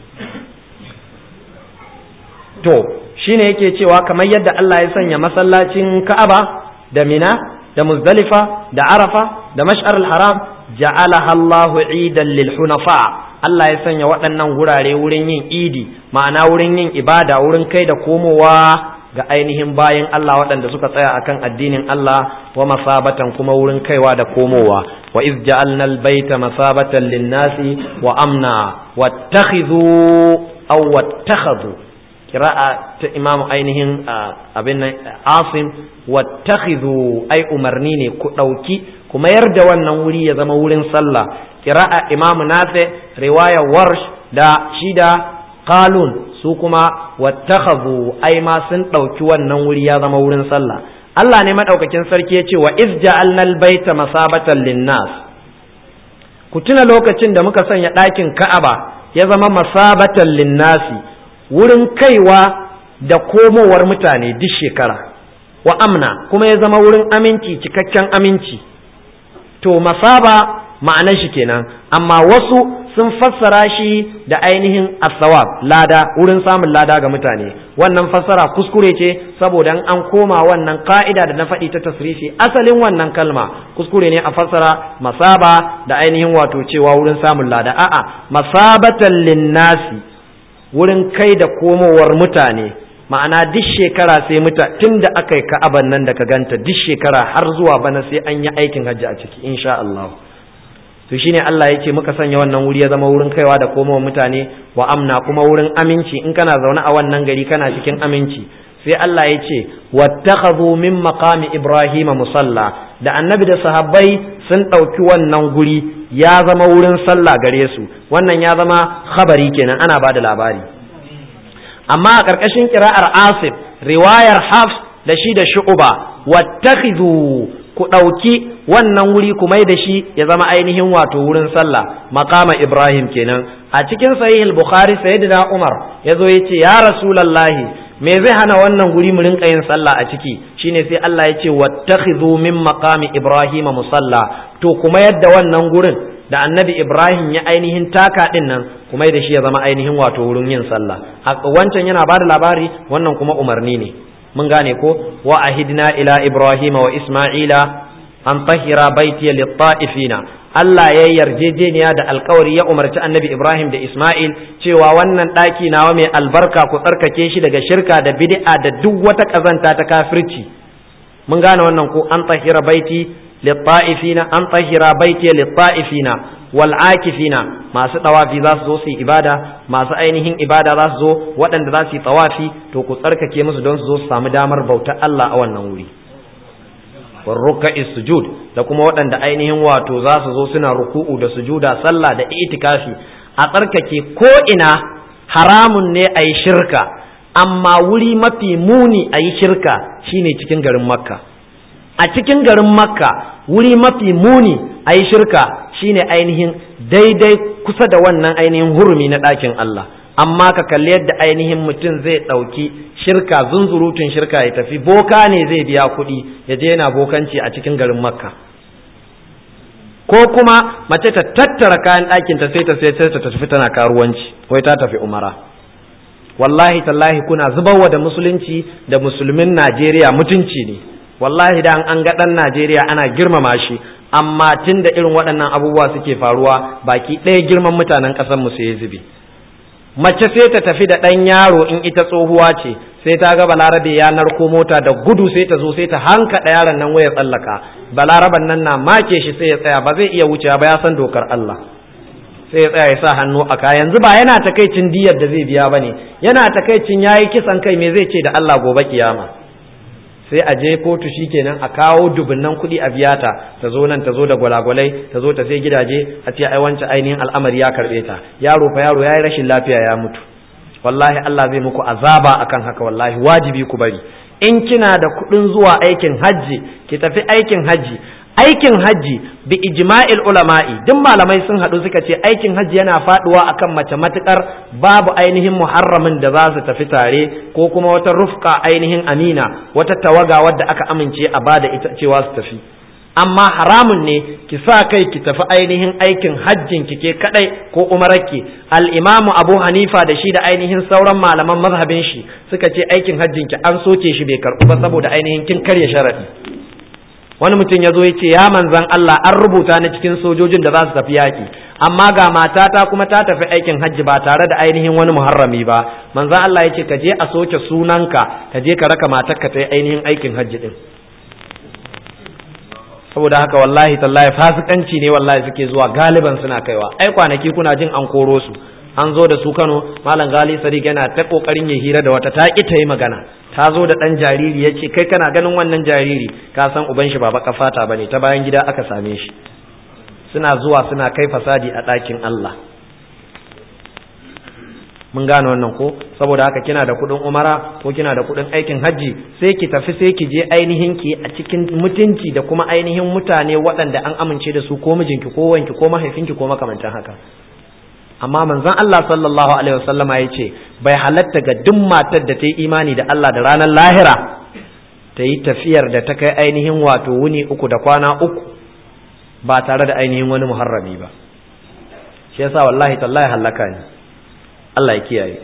[SPEAKER 1] to shine yake cewa kamar yadda Allah ya sanya masallacin Ka'aba da Mina da Muzdalifa da Arafa da Mash'ar al-Haram ja'alaha Allahu 'idan lil hunafa Allah ya sanya waɗannan wurare wurin yin idi ma'ana wurin yin ibada wurin kai da komowa ga ainihin bayan Allah waɗanda suka tsaya akan addinin Allah wa masabatan kuma wurin kaiwa da komowa wa iz ja'alna al-baita masabatan lin-nasi wa amna wattakhidhu aw wattakhadhu kira'a ta imam ainihin abin nan asim wattakhidhu ai umarni ne ku dauki kuma yarda wannan wuri ya zama wurin sallah qira'a imamu nafi riwaya warsh da shida qalun su kuma wattakhadhu ai ma sun dauki wannan wuri ya zama wurin sallah Allah ne madaukakin sarki ya ce wa iz ja'alnal baita masabatan linnas ku tuna lokacin da muka sanya ɗakin Ka'aba ya zama masabatan linnasi wurin kaiwa da komowar mutane duk shekara wa amna kuma ya zama wurin aminci cikakken aminci to masaba ma'anar shi kenan amma wasu sun fassara shi da ainihin asawab lada wurin samun lada ga mutane wannan fassara kuskure ce saboda an koma wannan ka'ida da na faɗi ta tasrifi asalin wannan kalma kuskure ne a fassara masaba da ainihin wato cewa wurin samun lada a'a masabatan linnasi wurin kai da komowar mutane ma'ana duk shekara sai muta tun da aka yi ka'aban nan da ka ganta duk shekara har zuwa bana sai an yi aikin hajji a ciki insha Allah to shine Allah yake muka sanya wannan wuri ya zama wurin kaiwa da komowa mutane wa amna kuma wurin aminci in kana zaune a wannan gari kana cikin aminci sai Allah ya ce wattakhadhu min maqami ibrahima musalla da annabi da sahabbai sun ɗauki wannan guri ya zama wurin sallah gare su wannan ya zama khabari kenan ana bada labari amma a ƙarƙashin kira'ar asif riwayar hafs da shi da shu'uba wattakhidhu ku ɗauki wannan wuri ku mai da shi ya zama ainihin wato wurin sallah maqama ibrahim kenan a cikin sahih bukhari sayyidina umar yazo yace ya rasulullahi me zai hana wannan guri mu rinka yin sallah a ciki shine sai Allah ya ce wattakhidhu min maqami ibrahim musalla to kuma yadda wannan gurin da annabi ibrahim ya ainihin taka din nan kuma da shi ya zama ainihin wato wurin yin sallah wancan yana bada labari wannan kuma umarni ne mun gane ko wa ahidna ila ibrahima wa isma'ila an tahira baitiya lit-ta'ifina Allah ya yarjejeniya da alkawari ya umarci annabi Ibrahim da Ismail cewa wannan ɗaki nawa mai albarka ku tsarkake shi daga shirka da bid'a da duk wata ƙazanta ta kafirci mun gane wannan ko an tahira baiti lit-ta'ifina an tahira baiti lit-ta'ifina wal akifina masu tawafi za su zo su yi ibada masu ainihin ibada za su zo waɗanda za su yi tawafi to ku tsarkake musu don su zo su samu damar bautar Allah a wannan wuri warruka sujud da kuma waɗanda ainihin wato za su zo suna ruku'u da sujuda sallah da itikafi a tsarkake ko ina haramun ne a yi shirka amma wuri mafi muni a yi shirka shine cikin garin makka a cikin garin makka wuri mafi muni a yi shirka shine ainihin daidai kusa da wannan ainihin hurumi na ɗakin Allah amma ka kalli yadda ainihin mutum zai ɗauki shirka zunzurutun shirka ya tafi boka ne zai biya kuɗi ya je yana bokanci a cikin garin makka ko kuma mace ta tattara kayan ɗakinta sai ta sai ta tafi tana karuwanci wai ta tafi umara wallahi tallahi kuna zubarwa da musulunci da musulmin najeriya mutunci ne wallahi da an ga ɗan najeriya ana girmama shi amma tun da irin waɗannan abubuwa suke faruwa baki ɗaya girman mutanen ƙasar mu sai ya zube mace sai ta tafi da ɗan yaro in ita tsohuwa ce sai ta ga balarabe ya narko mota da gudu sai ta zo sai ta hankaɗa yaron nan waya tsallaka balaraban nan na make shi sai ya tsaya ba zai iya wucewa ba ya san dokar Allah sai ya tsaya ya sa hannu a kaya yanzu ba yana takaicin diyar da zai biya bane yana takaicin yayi kisan kai me zai ce da Allah gobe kiyama sai a je kotu shikenan a kawo dubunnan kuɗi a biya ta ta zo nan ta zo da gwalagwalai ta zo ta sai gidaje a ce ai wancan ainihin al'amari ya karɓe ta yaro fa yaro yayi rashin lafiya ya mutu wallahi Allah zai muku azaba akan haka wallahi wajibi ku bari in kina da kuɗin zuwa aikin hajji ki tafi aikin hajji aikin hajji bi ijma'il ulama'i duk malamai sun haɗu suka ce aikin hajji yana faɗuwa akan mace matukar babu ainihin muharramin da za su tafi tare ko kuma wata rufka ainihin amina wata tawaga wadda aka amince a bada ita cewa su tafi amma haramun ne ki sa kai ki tafi ainihin aikin hajjin ki ke kadai ko umararki al-imamu abu hanifa da shi da ainihin sauran malaman mazhabin shi suka ce aikin hajjin ki an soke shi bai karɓu ba saboda ainihin kin karya sharadi wani mutum ya zo ya ce ya manzan Allah an rubuta ni cikin sojojin da za su tafi yaƙi amma ga matata kuma ta tafi aikin hajji ba tare da ainihin wani muharrami ba manzan Allah ya ce ka je a soke sunanka ka je ka raka matarka ta yi ainihin aikin hajji din saboda haka wallahi tallahi fasikanci ne wallahi suke zuwa galiban suna kaiwa ai kwanaki kuna jin an koro su an zo da su Kano malam Gali Sadiq yana ta kokarin ya hira da wata ta ki ta yi magana ta zo da dan jariri ya ce kai kana ganin wannan jariri ka san uban shi ba baka fata bane ta bayan gida aka same shi suna zuwa suna kai fasadi a ɗakin Allah mun gane wannan ko saboda haka kina da kuɗin umara ko kina da kuɗin aikin hajji sai ki tafi sai ki je ainihin ki a cikin mutunci da kuma ainihin mutane waɗanda an amince da su ko mijinki ko wanki ko mahaifinki ko makamantan haka amma manzon Allah sallallahu alaihi wasallam ya ce bai halatta ga duk matar da ta yi imani da Allah da ranar lahira ta yi tafiyar da ta kai ainihin wato wuni uku da kwana uku ba tare da ainihin wani muharrami ba shi yasa wallahi tallahi halaka ne Allah ya kiyaye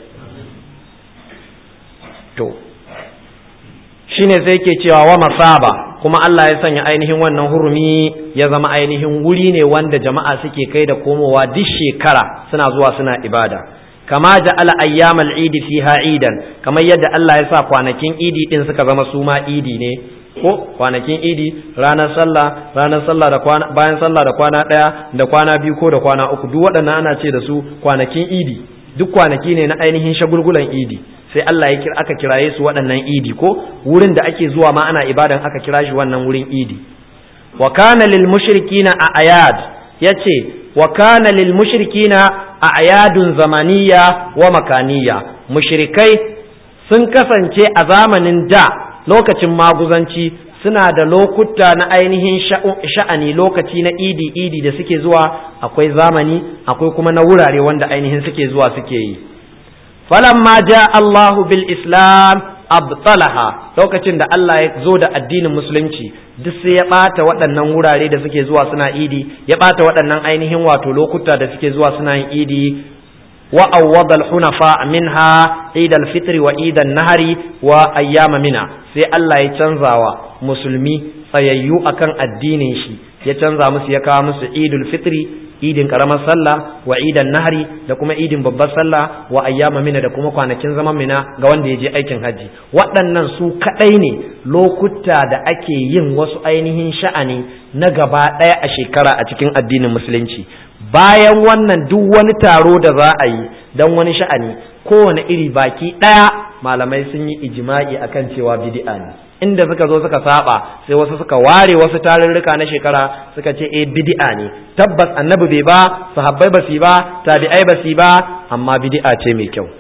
[SPEAKER 1] to shine sai ke cewa wa masaba kuma Allah ya sanya ainihin wannan hurumi ya zama ainihin wuri ne wanda jama'a suke kai da komowa duk shekara suna zuwa suna ibada kama ja'ala ayyamal idi fiha idan kamar yadda Allah ya sa kwanakin idi din suka zama su ma idi ne ko kwanakin idi ranar sallah ranar sallah da kwana bayan sallah da kwana daya da kwana biyu ko da kwana uku duk waɗannan ana ce da su kwanakin idi duk kwanaki ne na ainihin shagulgulan idi sai Allah ya kira aka kiraye su waɗannan idi ko wurin da ake zuwa ma ana ibadan aka kira shi wannan wurin idi wa kana lil mushrikina a ayad yace wa kana lil mushrikina a ayadun zamaniya wa makaniya mushrikai sun kasance a zamanin da lokacin maguzanci suna da lokuta na ainihin sha'ani lokaci na idi idi da suke zuwa akwai zamani akwai kuma na wurare wanda ainihin suke zuwa suke yi falamma ja Allahu bil islam abtalaha lokacin da Allah ya zo da addinin musulunci duk sai ya bata waɗannan wurare da suke zuwa suna idi ya bata waɗannan ainihin wato lokuta da suke zuwa suna yin idi wa awwada al hunafa minha id al fitr wa id an nahari wa ayyama mina sai Allah ya canzawa musulmi tsayayyu akan addinin shi ya canza musu ya kawo musu idul fitri idin karamar sallah wa idan nahari da kuma idin babbar sallah wa ayyama mina da kuma kwanakin zaman mina ga wanda ya je aikin hajji waɗannan su kaɗai ne lokuta da ake yin wasu ainihin sha'ani na gaba ɗaya a shekara a cikin addinin musulunci bayan wannan duk wani taro da za a yi don wani sha'ani kowane iri baki ɗaya malamai sun yi ijima'i akan cewa bid'a ne inda suka zo suka saba sai wasu suka ware wasu tarurruka na shekara suka ce eh bid'a ne tabbas annabi bai ba sahabbai ba su ba tabi'ai ba su ba amma bid'a ce mai kyau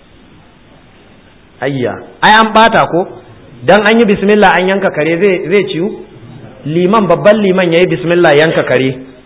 [SPEAKER 1] ayya ai an bata ko dan an yi bismillah an yanka kare zai zai ciwu liman babban liman yayi bismillah yanka kare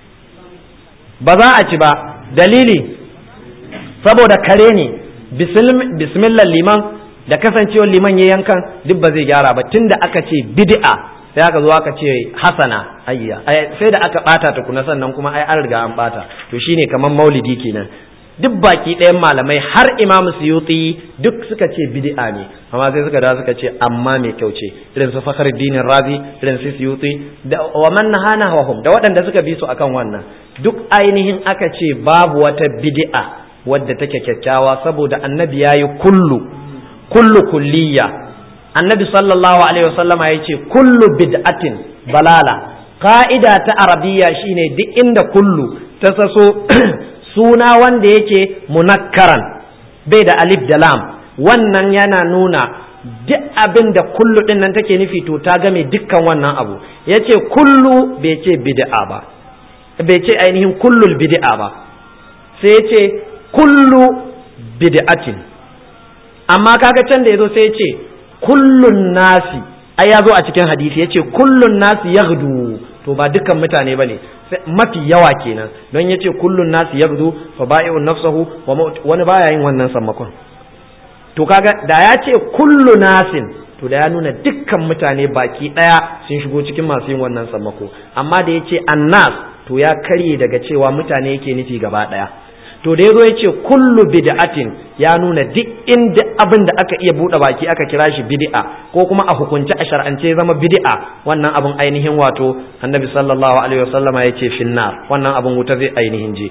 [SPEAKER 1] ba za a ci ba dalili saboda kare ne bismillah liman da kasancewar liman ya yankan duk ba zai gyara ba tunda aka ce bid'a sai aka zo aka ce hasana ayya sai da aka bata tukuna sannan kuma ai an riga an bata to shine kamar maulidi kenan duk baki ɗayan malamai har imamu suyuti duk suka ce bid'a ne amma sai suka da suka ce amma mai kyau ce irin su fakhruddin razi irin su suyuti da wa man nahana wahum da waɗanda suka bi su akan wannan duk ainihin aka ce babu wata bid'a wadda take kyakkyawa saboda annabi yayi kullu kullu kulliya annabi sallallahu alaihi wasallam ya ce kullu bid'atin balala ka'ida ta arabiya shine duk inda kullu ta saso suna wanda yake munakkaran bai da alif da lam wannan yana nuna duk abin da kullu din nan take nufi to ta game dukkan wannan abu yace kullu bai ce bid'a ba bai ce ainihin kullul bid'a ba sai yace kullu bid'atin amma kaga can da yazo sai yace kullun nasi ai yazo a cikin hadisi yace kullun nasi yaghdu to ba dukkan mutane bane mafi yawa kenan don yace kullun nasi yaghdu fa bai'un nafsahu wa wani baya yin wannan sammakon to kaga da ya ce kullu nasin to da ya nuna dukkan mutane baki daya sun shigo cikin masu yin wannan sammako amma da yace annas to ya karye daga cewa mutane yake nufi gaba daya to da yazo yace kullu bid'atin ya nuna duk inda abin da aka iya bude baki aka kira shi bid'a ko kuma a hukunce a shar'ance zama bid'a wannan abin ainihin wato annabi sallallahu alaihi wasallama yace finnar wannan abin wuta zai ainihin je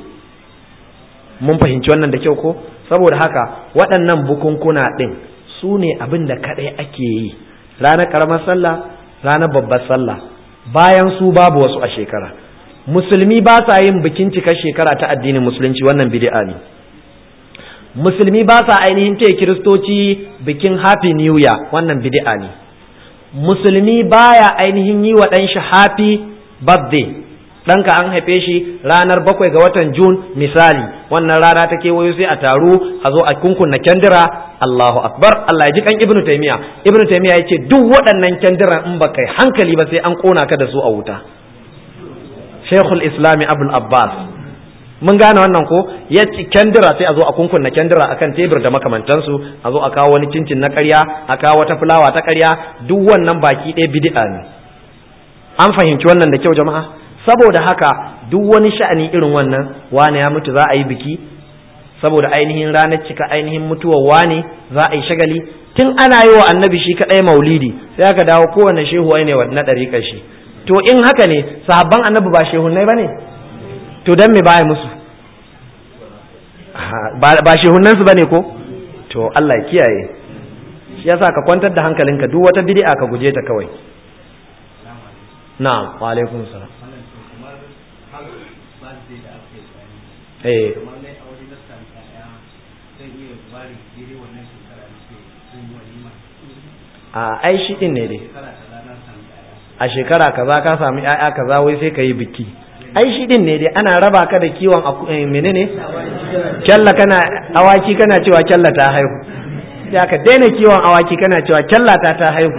[SPEAKER 1] mun fahimci wannan da kyau ko saboda haka waɗannan bukunkuna ɗin su ne abin da kaɗai ake yi ranar ƙaramar sallah ranar babbar sallah bayan su babu wasu a shekara musulmi ba sa yin bikin cikar shekara ta addinin musulunci wannan bid'a ne musulmi ba sa ainihin ce kiristoci bikin happy new year wannan bid'a ne musulmi baya ainihin yi wa ɗanshi happy birthday ɗanka an haife shi ranar bakwai ga watan Jun misali wannan rana ta kewayo sai a taru a zo a kunkunna kyandira Allahu akbar Allah ya ji kan Ibn Taymiya Ibn Taymiya yace duk waɗannan kyandiran in baka yi hankali ba sai an kona ka da su a wuta Sheikhul Islam Abdul Abbas mun gane wannan ko ya ci kyandira sai a zo a kunkunna kyandira akan tebur da makamantansu a zo a kawo wani cincin na ƙarya a kawo wata fulawa ta ƙarya duk wannan baki ɗaya bid'a ne an fahimci wannan da kyau jama'a saboda haka duk wani sha'ani irin wannan wane ya mutu za a yi biki saboda ainihin ranar cika ainihin mutuwar wane za a yi shagali tun ana yi wa annabi shi kaɗai maulidi sai aka dawo kowane shehu ne wa na ɗariƙar shi to in haka ne sahabban annabi ba shehunai ba ne to don me baya musu ba shehunansu ba ne ko to Allah ya kiyaye shi yasa ka kwantar da hankalinka duk wata bid'a ka guje ta kawai na'am wa alaikum salam eh a ai shi din ne dai a shekara kaza ka sami ƴaƴa kaza wai sai ka yi biki ai shi din ne dai ana raba ka da kiwon menene kyalla kana awaki kana cewa kyalla ta haihu ya ka daina kiwon awaki kana cewa kyalla ta ta haihu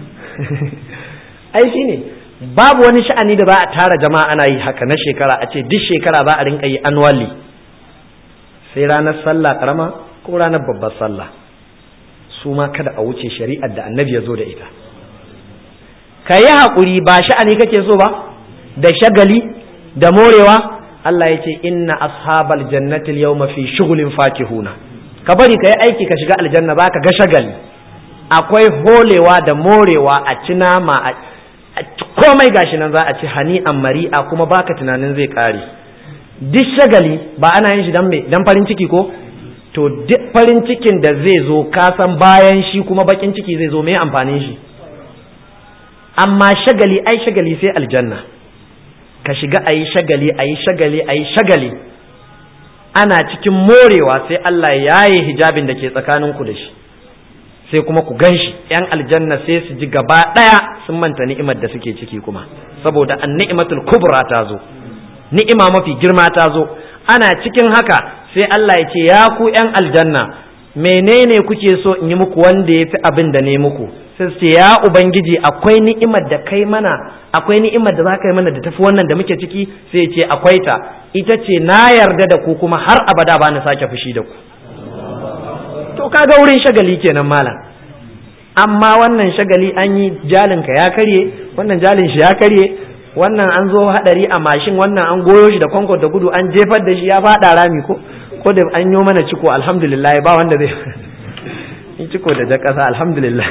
[SPEAKER 1] ai shi ne babu wani sha'ani da za a tara jama'a ana yi haka na shekara a ce duk shekara za a rinka yi annually sai ranar sallah karama ko ranar babbar sallah su ma kada a wuce shari'ar da annabi ya zo da ita ka yi haƙuri ba sha'ani kake so ba da shagali da morewa Allah ya ce inna ashabal jannatil yawma fi shughulin fakihuna ka bari ka yi aiki ka shiga aljanna za ka ga shagali akwai holewa da morewa a ci nama a komai gashi nan za a ci hani an mari'a kuma baka tunanin zai kare duk shagali ba ana yin shi dan farin ciki ko to duk farin cikin da zai zo ka san bayan shi kuma bakin ciki zai zo mai amfanin shi amma shagali ai shagali sai aljanna ka shiga a yi shagali a yi shagali a yi shagali ana cikin morewa sai Allah ya yi hijabin da ke tsakaninku da shi sai kuma ku gan shi ‘yan aljanna sai su ji gaba ɗaya sun manta ni'imar da suke ciki kuma saboda an ni'imatul kubra ta zo ni'ima mafi girma ta zo ana cikin haka sai Allah ya ce ya ku ‘yan aljanna menene kuke so in yi muku wanda ya fi abin da ne muku sai su ce ya ubangiji akwai ni'imar da kai mana akwai ni'imar da za ka yi mana da tafi wannan da muke ciki sai ce akwai ta ita ce na yarda da ku kuma har abada ba na sake fushi da ku to kaga wurin shagali kenan malam amma wannan shagali an yi jalinka ya karye wannan jalin shi ya karye wannan an zo hadari a mashin wannan an goyo shi da kwankwan da gudu an jefar da shi ya fada rami ko ko da an yi mana ciko alhamdulillah ba wanda zai in ciko da jakasa alhamdulillah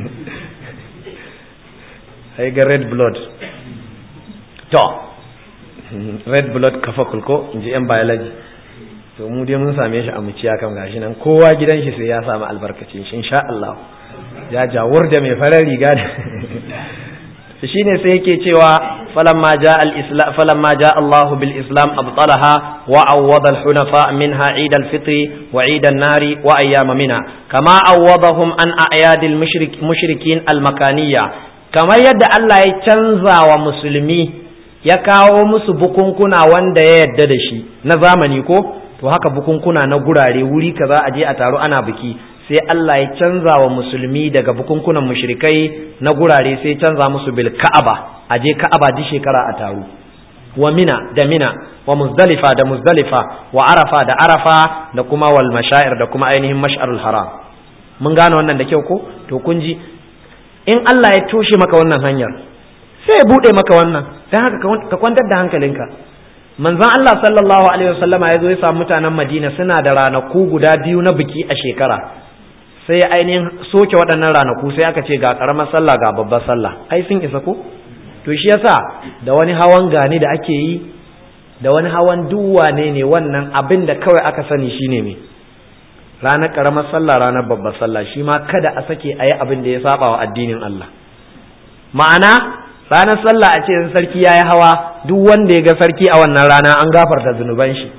[SPEAKER 1] sai ga red blood to red blood kafa kulko in ji yan biology to mu dai mun same shi a muciya kam gashi nan kowa gidan shi sai ya samu albarkacin shi insha Allah ya jawur da mai farar riga da shine sai yake cewa falamma jaa al-islam falamma jaa Allah bil islam abtalaha wa awwada al-hunafa minha eid al-fitr wa eid an-nari wa ayyam mina kama awwadahum an a'yad al-mushrik mushrikin al-makaniyya kamar yadda Allah ya canza wa musulmi ya kawo musu bukunkuna wanda ya yadda da shi na zamani ko to haka bukunkuna na gurare wuri kaza a je a taro ana biki sai Allah ya canza wa musulmi daga bukunkunan mushrikai na gurare sai canza musu bil ka'aba a je ka'aba duk shekara a taro wa mina da mina wa muzdalifa da muzdalifa wa arafa da arafa da kuma wal mashair da kuma ainihin mash'arul haram mun gane wannan da kyau ko to kun ji in Allah ya toshe maka wannan hanyar sai ya bude maka wannan dan haka ka kwantar da hankalinka manzon Allah sallallahu alaihi wasallama ya zo ya samu mutanen Madina suna da ranaku guda biyu na biki a shekara sai ainihin soke waɗannan ranaku sai aka ce ga ƙaramar sallah ga babbar sallah ai sun isa ko to shi yasa da wani hawan gani da ake yi da wani hawan duwane ne wannan abin da kawai aka sani shine me ranar ƙaramar sallah ranar babbar sallah shi ma kada a sake a yi abin da ya saba wa addinin Allah ma'ana ranar sallah a ce in sarki ya yi hawa duk wanda ya ga sarki a wannan rana an gafarta zunuban shi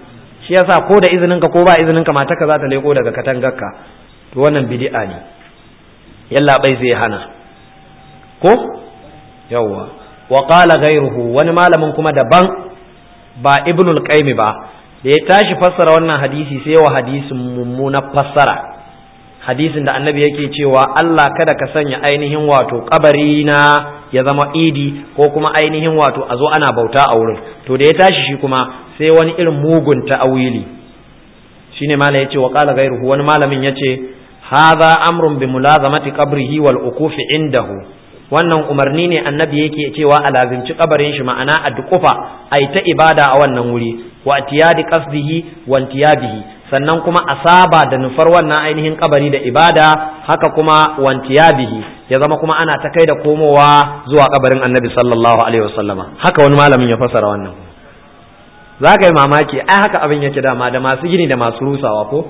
[SPEAKER 1] shi yasa ko da izinin ka ko ba izinin ka matarka za ta leko daga katangarka to wannan bid'a ne yalla bai zai hana ko yawwa wa qala ghayruhu wani malamin kuma daban ba ibnul qayyim ba da ya tashi fassara wannan hadisi sai wa hadisin mummuna fassara hadisin da annabi yake cewa Allah kada ka sanya ainihin wato kabari na ya zama idi ko kuma ainihin wato a zo ana bauta a wurin to da ya tashi shi kuma sai wani irin mugun ta'awili shine malam yace wa qala ghayruhu wani malamin yace hadha amrun bi mulazamati qabrihi wal ukufi indahu wannan umarni ne annabi yake cewa a lazimci kabarin shi ma'ana a dukufa ai ta ibada a wannan wuri wa tiyadi qasdihi wal tiyabihi sannan kuma a saba da nufar wannan ainihin kabari da ibada haka kuma wantiyabihi ya zama kuma ana ta kai da komowa zuwa kabarin annabi sallallahu alaihi wasallama haka wani malamin ya fasara wannan za ka yi mamaki ai haka abin yake dama da masu gini da masu rusawa ko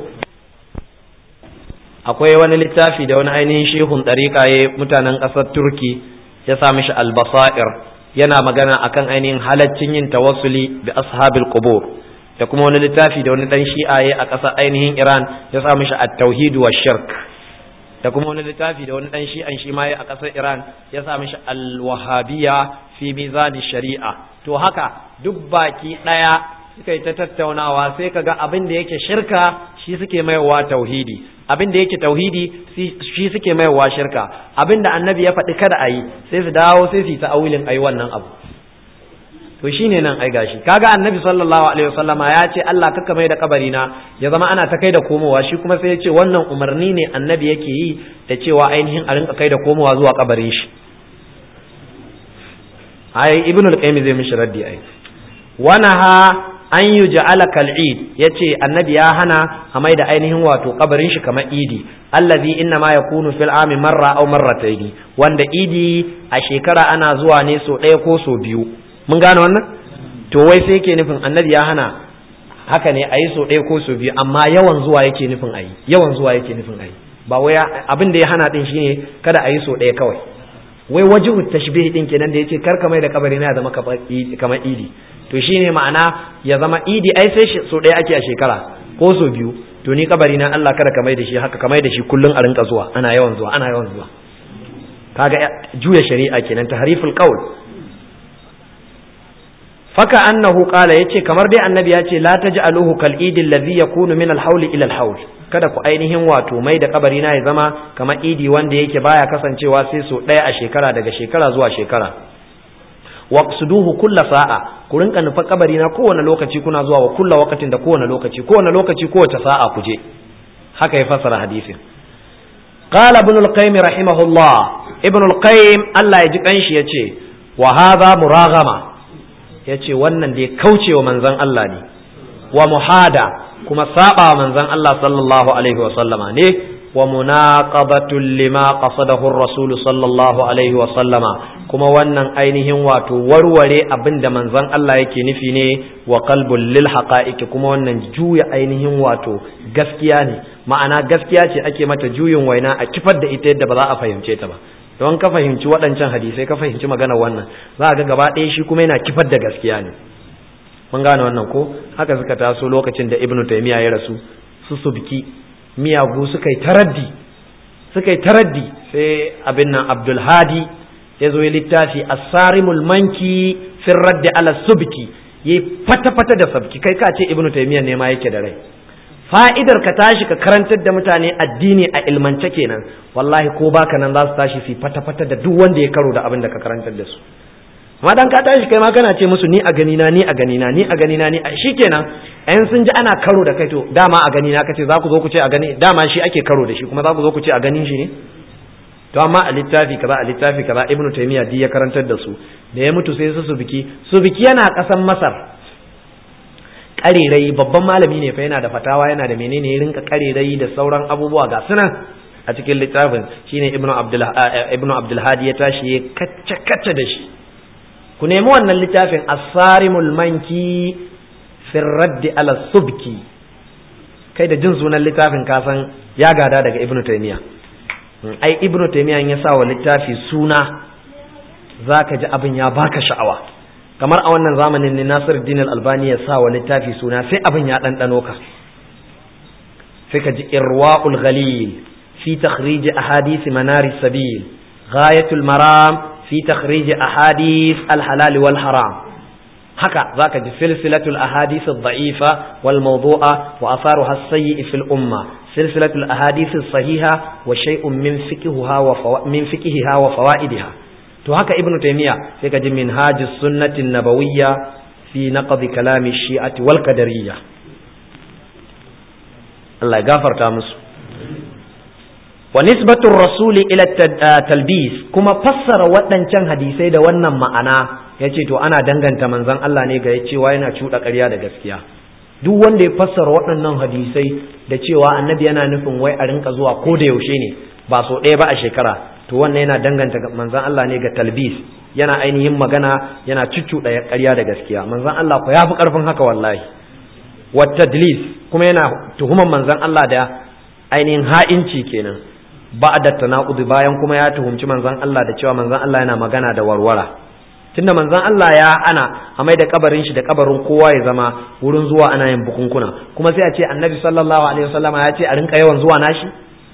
[SPEAKER 1] akwai wani littafi da wani ainihin shehun ɗariƙa ya mutanen ƙasar turki ya sa mishi albasair yana magana akan ainihin halaccin yin tawassuli bi ashabil qubur da kuma wani littafi da wani dan shi'aye a ƙasar ainihin Iran ya sa mishi at-tauhid wa shirk da kuma wani littafi da wani dan shi'an shi ma a ƙasar Iran ya sa mishi al-wahabiyya fi mizan shari'a to haka duk baki daya suka yi ta tattaunawa sai kaga abin da yake shirka shi suke maiwa tauhidi abin da yake tauhidi shi suke maiwa shirka abin da annabi ya faɗi kada a yi sai su dawo sai su yi ta'awilin ayi wannan abu to shine nan ai gashi kaga annabi sallallahu alaihi wasallama ya ce Allah kaka mai da kabari na ya zama ana ta kai da komowa shi kuma sai ya ce wannan umarni ne annabi yake yi da cewa ainihin a rinka kai da komowa zuwa kabarin shi ai ibnu al-qayyim zai mishi raddi ai wanaha an yi ja'ala kal'id ya ce annabi ya hana a mai da ainihin wato kabarin shi kamar idi allazi inna ma yakunu fil ami marra aw marrataini wanda idi a shekara ana zuwa ne so ɗaya ko so biyu mun gane wannan to wai sai yake nufin annabi ya hana haka ne ayi so ɗaya ko so biyu amma yawan zuwa yake nufin ayi yawan zuwa yake nufin ayi ba wai abin da ya hana din shine kada ayi so ɗaya kawai wai wajihu tashbih din kenan da yace kar ka mai da kabari na zama kamar idi to shine ma'ana ya zama idi ai sai so ɗaya ake a shekara ko so biyu to ni kabari na Allah kada ka mai da shi haka ka mai da shi kullun a rinka zuwa ana yawan zuwa ana yawan zuwa kaga juya shari'a kenan tahriful qaul faka annahu qala yace kamar dai annabi ya ce la taj'aluhu kal idi alladhi yakunu min al hawl ila al hawl kada ku ainihin wato mai da kabari na ya zama kamar idi wanda yake baya kasancewa sai so ɗaya a shekara daga shekara zuwa shekara waqsuduhu kulla sa'a ku rinka nufa kabari na kowane lokaci kuna zuwa wa kulla wakatin da kowane lokaci kowane lokaci kowace sa'a ku je haka ya fassara hadisin qala ibn al-qayyim rahimahullah ibn al-qayyim Allah ya ji kanshi yace wa hadha muraghama yace wannan da ya kauce wa manzon Allah ne wa muhada kuma saba wa manzon Allah sallallahu alaihi wa sallama ne wa munaqabatul lima qasadahu ar-rasul sallallahu alaihi wa sallama kuma wannan ainihin wato warware abin da manzon Allah yake nufi ne wa qalbul lil haqa'iqi kuma wannan juya ainihin wato gaskiya ne ma'ana gaskiya ce ake mata juyin waina a kifar da ita yadda ba za a fahimce ta ba don ka fahimci waɗancan hadisai ka fahimci magana wannan za ga gaba ɗaya shi kuma yana kifar da gaskiya ne mun gane wannan ko haka suka taso lokacin da ibnu taymiya ya rasu su subki miyagu suka yi taraddi suka yi taraddi sai abin nan abdul hadi ya zo ya littafi asarimul manki fin raddi ala subki ya fata-fata da sabki kai ka ce ibnu taymiyyah ne ma yake da rai fa'idar ka tashi ka karantar da mutane addini a ilmance kenan wallahi ko baka nan za su tashi su fata-fata da duk wanda ya karo da abin da ka karantar da su amma dan ka tashi kai ma kana ce musu ni a gani na ni a gani na ni a gani na ni a shikenan ayan sun ji ana karo da kai to dama a gani na kace za ku zo ku ce a gani dama shi ake karo da shi kuma za ku zo ku ce a ganin shi ne to amma a littafi kaza a littafi kaza ibnu taymiya di ya karantar da su da ya mutu sai su subiki subiki yana kasan masar karerai babban malami ne fa yana da fatawa yana da menene ya rinka karerai da sauran abubuwa ga sunan a cikin littafin shine ibnu abdul ibnu abdul hadi ya tashi ya kacce kacce da shi ku nemi wannan littafin asarimul manki fi raddi ala subki kai da jin sunan littafin kasan ya gada daga ibnu taymiya ai ibnu taymiya ya sa wa littafi suna zaka ji abin ya baka sha'awa kamar a wannan zamanin ne Nasiruddin Al-Albani ya sa wa littafi suna sai abin ya ɗanɗano ka sai ka ji irwa'ul ghalil fi takhrij ahadith manari sabil ghayatul maram fi takhrij ahadith al-halal wal haram haka zaka ji silsilatul ahadith ad-da'ifa wal mawdu'a wa atharuha as-sayyi fil umma silsilatul ahadith as-sahiha wa shay'un min fiqhiha wa min fiqhiha wa fawaidiha to haka ibnu taymiya sai ka ji minhajus sunnati nabawiyya fi naqd kalami shi'ati wal qadariyya Allah ya gafarta musu wa nisbatu rasuli ila talbis kuma fassara waɗancan hadisai da wannan ma'ana yace to ana danganta manzon Allah ne ga cewa yana cuɗa ƙarya da gaskiya duk wanda ya fassara waɗannan hadisai da cewa annabi yana nufin wai a rinka zuwa ko da yaushe ne ba so ɗaya ba a shekara to wannan yana danganta manzon Allah ne ga talbis yana ainihin magana yana cuccuɗa ƙarya da gaskiya manzon Allah ko ya fi ƙarfin haka wallahi wa tadlis kuma yana tuhuman manzon Allah da ainihin ha'inci kenan ba da tanaqudi bayan kuma ya tuhumci manzon Allah da cewa manzon Allah yana magana da warwara tunda manzon Allah ya ana a mai da kabarin shi da kabarin kowa ya zama wurin zuwa ana yin bukunkuna kuma sai a ce annabi sallallahu alaihi wasallama ya ce a rinka yawan zuwa nashi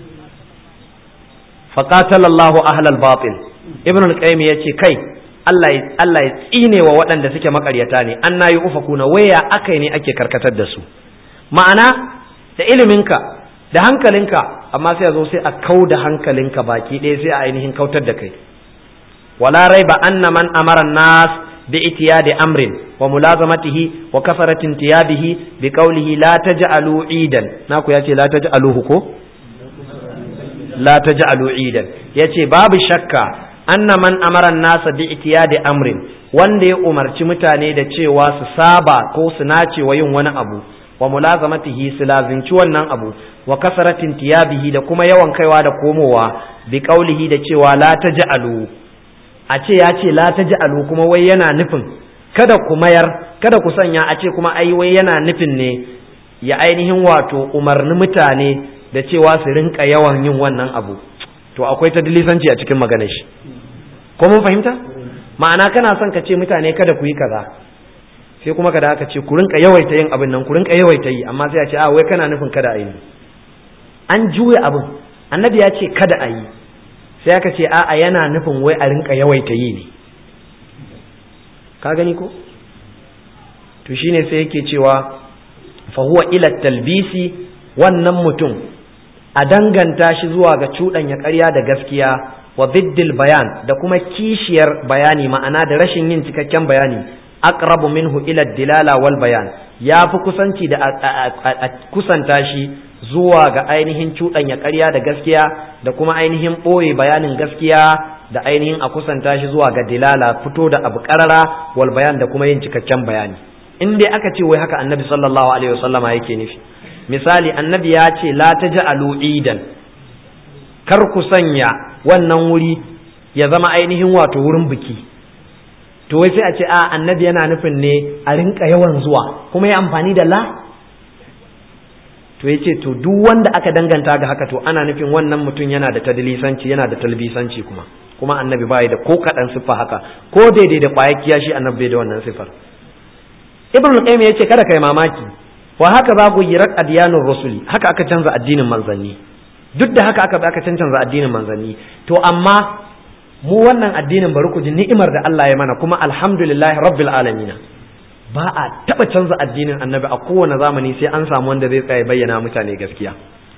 [SPEAKER 1] faqatala Allahu ahlal batil ibn al-qayyim yace kai Allah ya Allah ya tsine wa waɗanda suke makaryata ne an nayi ufakuna waya akai ne ake karkatar da su ma'ana da iliminka da hankalinka amma sai a zo sai a kau da hankalinka baki ɗaya sai a ainihin kautar da kai wala raiba anna man amara nas bi itiyadi amrin wa mulazamatihi wa kasaratin tiyabihi bi qawlihi la taj'alu idan naku yace la taj'aluhu ko la taj'alu idan yace babu shakka anna man amara nasa bi itiyadi amrin wanda ya umarci mutane da cewa su saba ko su nace wa yin wani abu wa mulazamatihi su lazinci wannan abu wa kasaratin tiyabihi da kuma yawan kaiwa da komowa bi qaulihi da cewa la taj'alu a ce ya ce la taj'alu kuma wai yana nufin kada ku mayar kada ku sanya a ce kuma ai wai yana nufin ne ya ainihin wato umarni mutane da cewa su rinka yawan yin wannan abu to akwai tadlisanci a cikin maganar shi ko mun fahimta ma'ana kana son ka ce mutane kada ku yi kaza sai kuma kada aka ce ku rinka yawaita yin abin nan ku rinka yawaita yi amma sai a ce a wai kana nufin kada a yi an juya abin annabi ya ce kada a yi sai aka ce a'a yana nufin wai a rinka yawaita yi ne ka gani ko to shine sai yake cewa fa huwa ila talbisi wannan mutum a danganta shi zuwa ga cuɗanya ƙarya da gaskiya wa biddil bayan da kuma kishiyar bayani ma'ana da rashin yin cikakken bayani aqrabu minhu ila dilala wal bayan ya fi kusanci da a kusanta shi zuwa ga ainihin cuɗanya ƙarya da gaskiya da kuma ainihin ɓoye bayanin gaskiya da ainihin a kusanta shi zuwa ga dilala fito da abu ƙarara wal bayan da kuma yin cikakken bayani in dai aka ce wai haka annabi sallallahu alaihi wasallama yake nufi misali annabi ya ce la taj'alu idan kar ku sanya wannan wuri ya zama ainihin wato wurin biki to wai sai a ce a annabi yana nufin ne a rinka yawan zuwa kuma ya amfani da la to ya ce to duk wanda aka danganta ga haka to ana nufin wannan mutum yana da tadlisanci yana da talbisanci kuma kuma annabi bai da ko kaɗan siffa haka ko daidai da ƙwayar kiyashi annabi bai da wannan siffar ibn al-qayyim yace kada kai mamaki wa haka za ku yi rak adiyanur rusuli haka aka canza addinin manzanni duk da haka aka aka canza addinin manzanni to amma mu wannan addinin bari ku ji ni'imar da Allah ya mana kuma alhamdulillahi rabbil alamin ba a taba canza addinin annabi a kowane zamani sai an samu wanda zai tsaya bayyana mutane gaskiya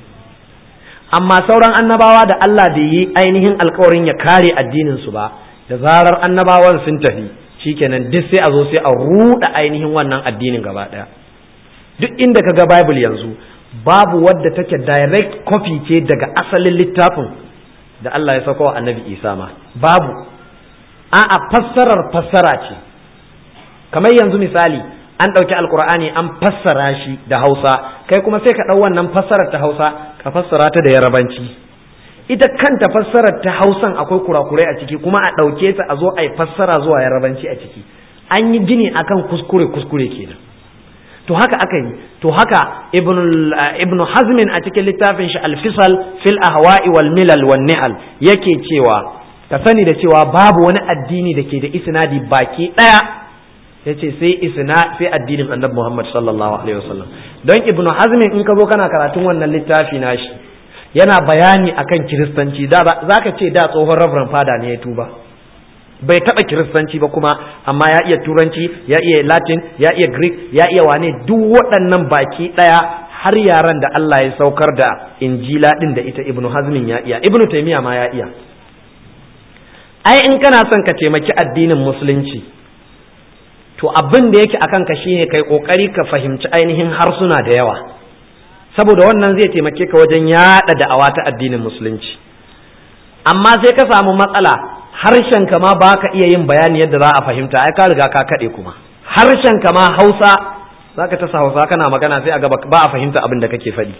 [SPEAKER 1] amma sauran annabawa da Allah bai yi ainihin alkawarin ya kare addinin su ba da zarar annabawan sun tafi shikenan duk sai a zo sai a ruda ainihin wannan addinin gaba daya duk inda ka ga bible yanzu babu wadda take direct copy ce daga asalin littafin da Allah ya sauko wa annabi Isa ma babu a'a fassarar fassara ce kamar yanzu misali an ɗauki alkur'ani an fassara shi da hausa kai kuma sai ka ɗau wannan fassarar ta hausa ka fassara ta da yarabanci ita kanta fassarar ta hausan akwai kurakurai a ciki kuma a ɗauke ta a zo a yi fassara zuwa yarabanci a ciki an yi gini akan kuskure kuskure kenan to haka aka yi to haka ibn hazmin a cikin littafin shi alfisal fil ahwa'i wal milal wan ni'al yake cewa ka sani da cewa babu wani addini da ke da isnadi baki daya yace sai isna sai addinin annabi Muhammad sallallahu alaihi wasallam don ibnu hazm in ka zo kana karatun wannan littafi nashi yana bayani akan kiristanci da zaka ce da tsohon reverend fada ne ya tuba bai taba kiristanci ba kuma amma ya iya turanci ya iya latin ya iya greek ya iya wane duk waɗannan baki ɗaya har yaran da Allah ya saukar da injila din da ita ibnu hazmin ya iya ibnu taymiya ma ya iya ai in kana son ka taimaki addinin musulunci to abin da yake akan ka shine kai kokari ka fahimci ainihin harsuna da yawa saboda wannan zai taimake ka wajen yada da'awa ta addinin musulunci amma sai ka samu matsala harshen ka ma baka iya yin bayani yadda za a fahimta ai ka riga ka kade kuma harshen ka ma Hausa zaka ta Hausa kana magana sai a ga ba a fahimta abin da kake faɗi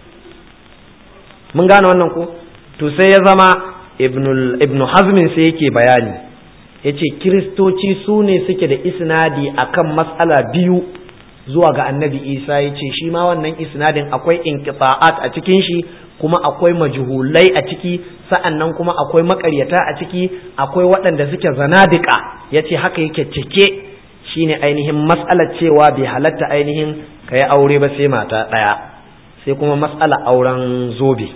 [SPEAKER 1] mun gane wannan ko to sai ya zama ibnu hazmin sai yake bayani ya ce kiristoci su ne suke da isnadi akan matsala biyu zuwa ga annabi isa ya ce shi ma wannan isnadin akwai inqita'at a cikin shi kuma akwai majhulai a ciki sa'annan kuma akwai makaryata a ciki akwai waɗanda suke zanadika ya ce haka yake cike shine ainihin matsalar cewa bai halatta ainihin ka yi aure ba sai mata ɗaya sai kuma matsala auren zobe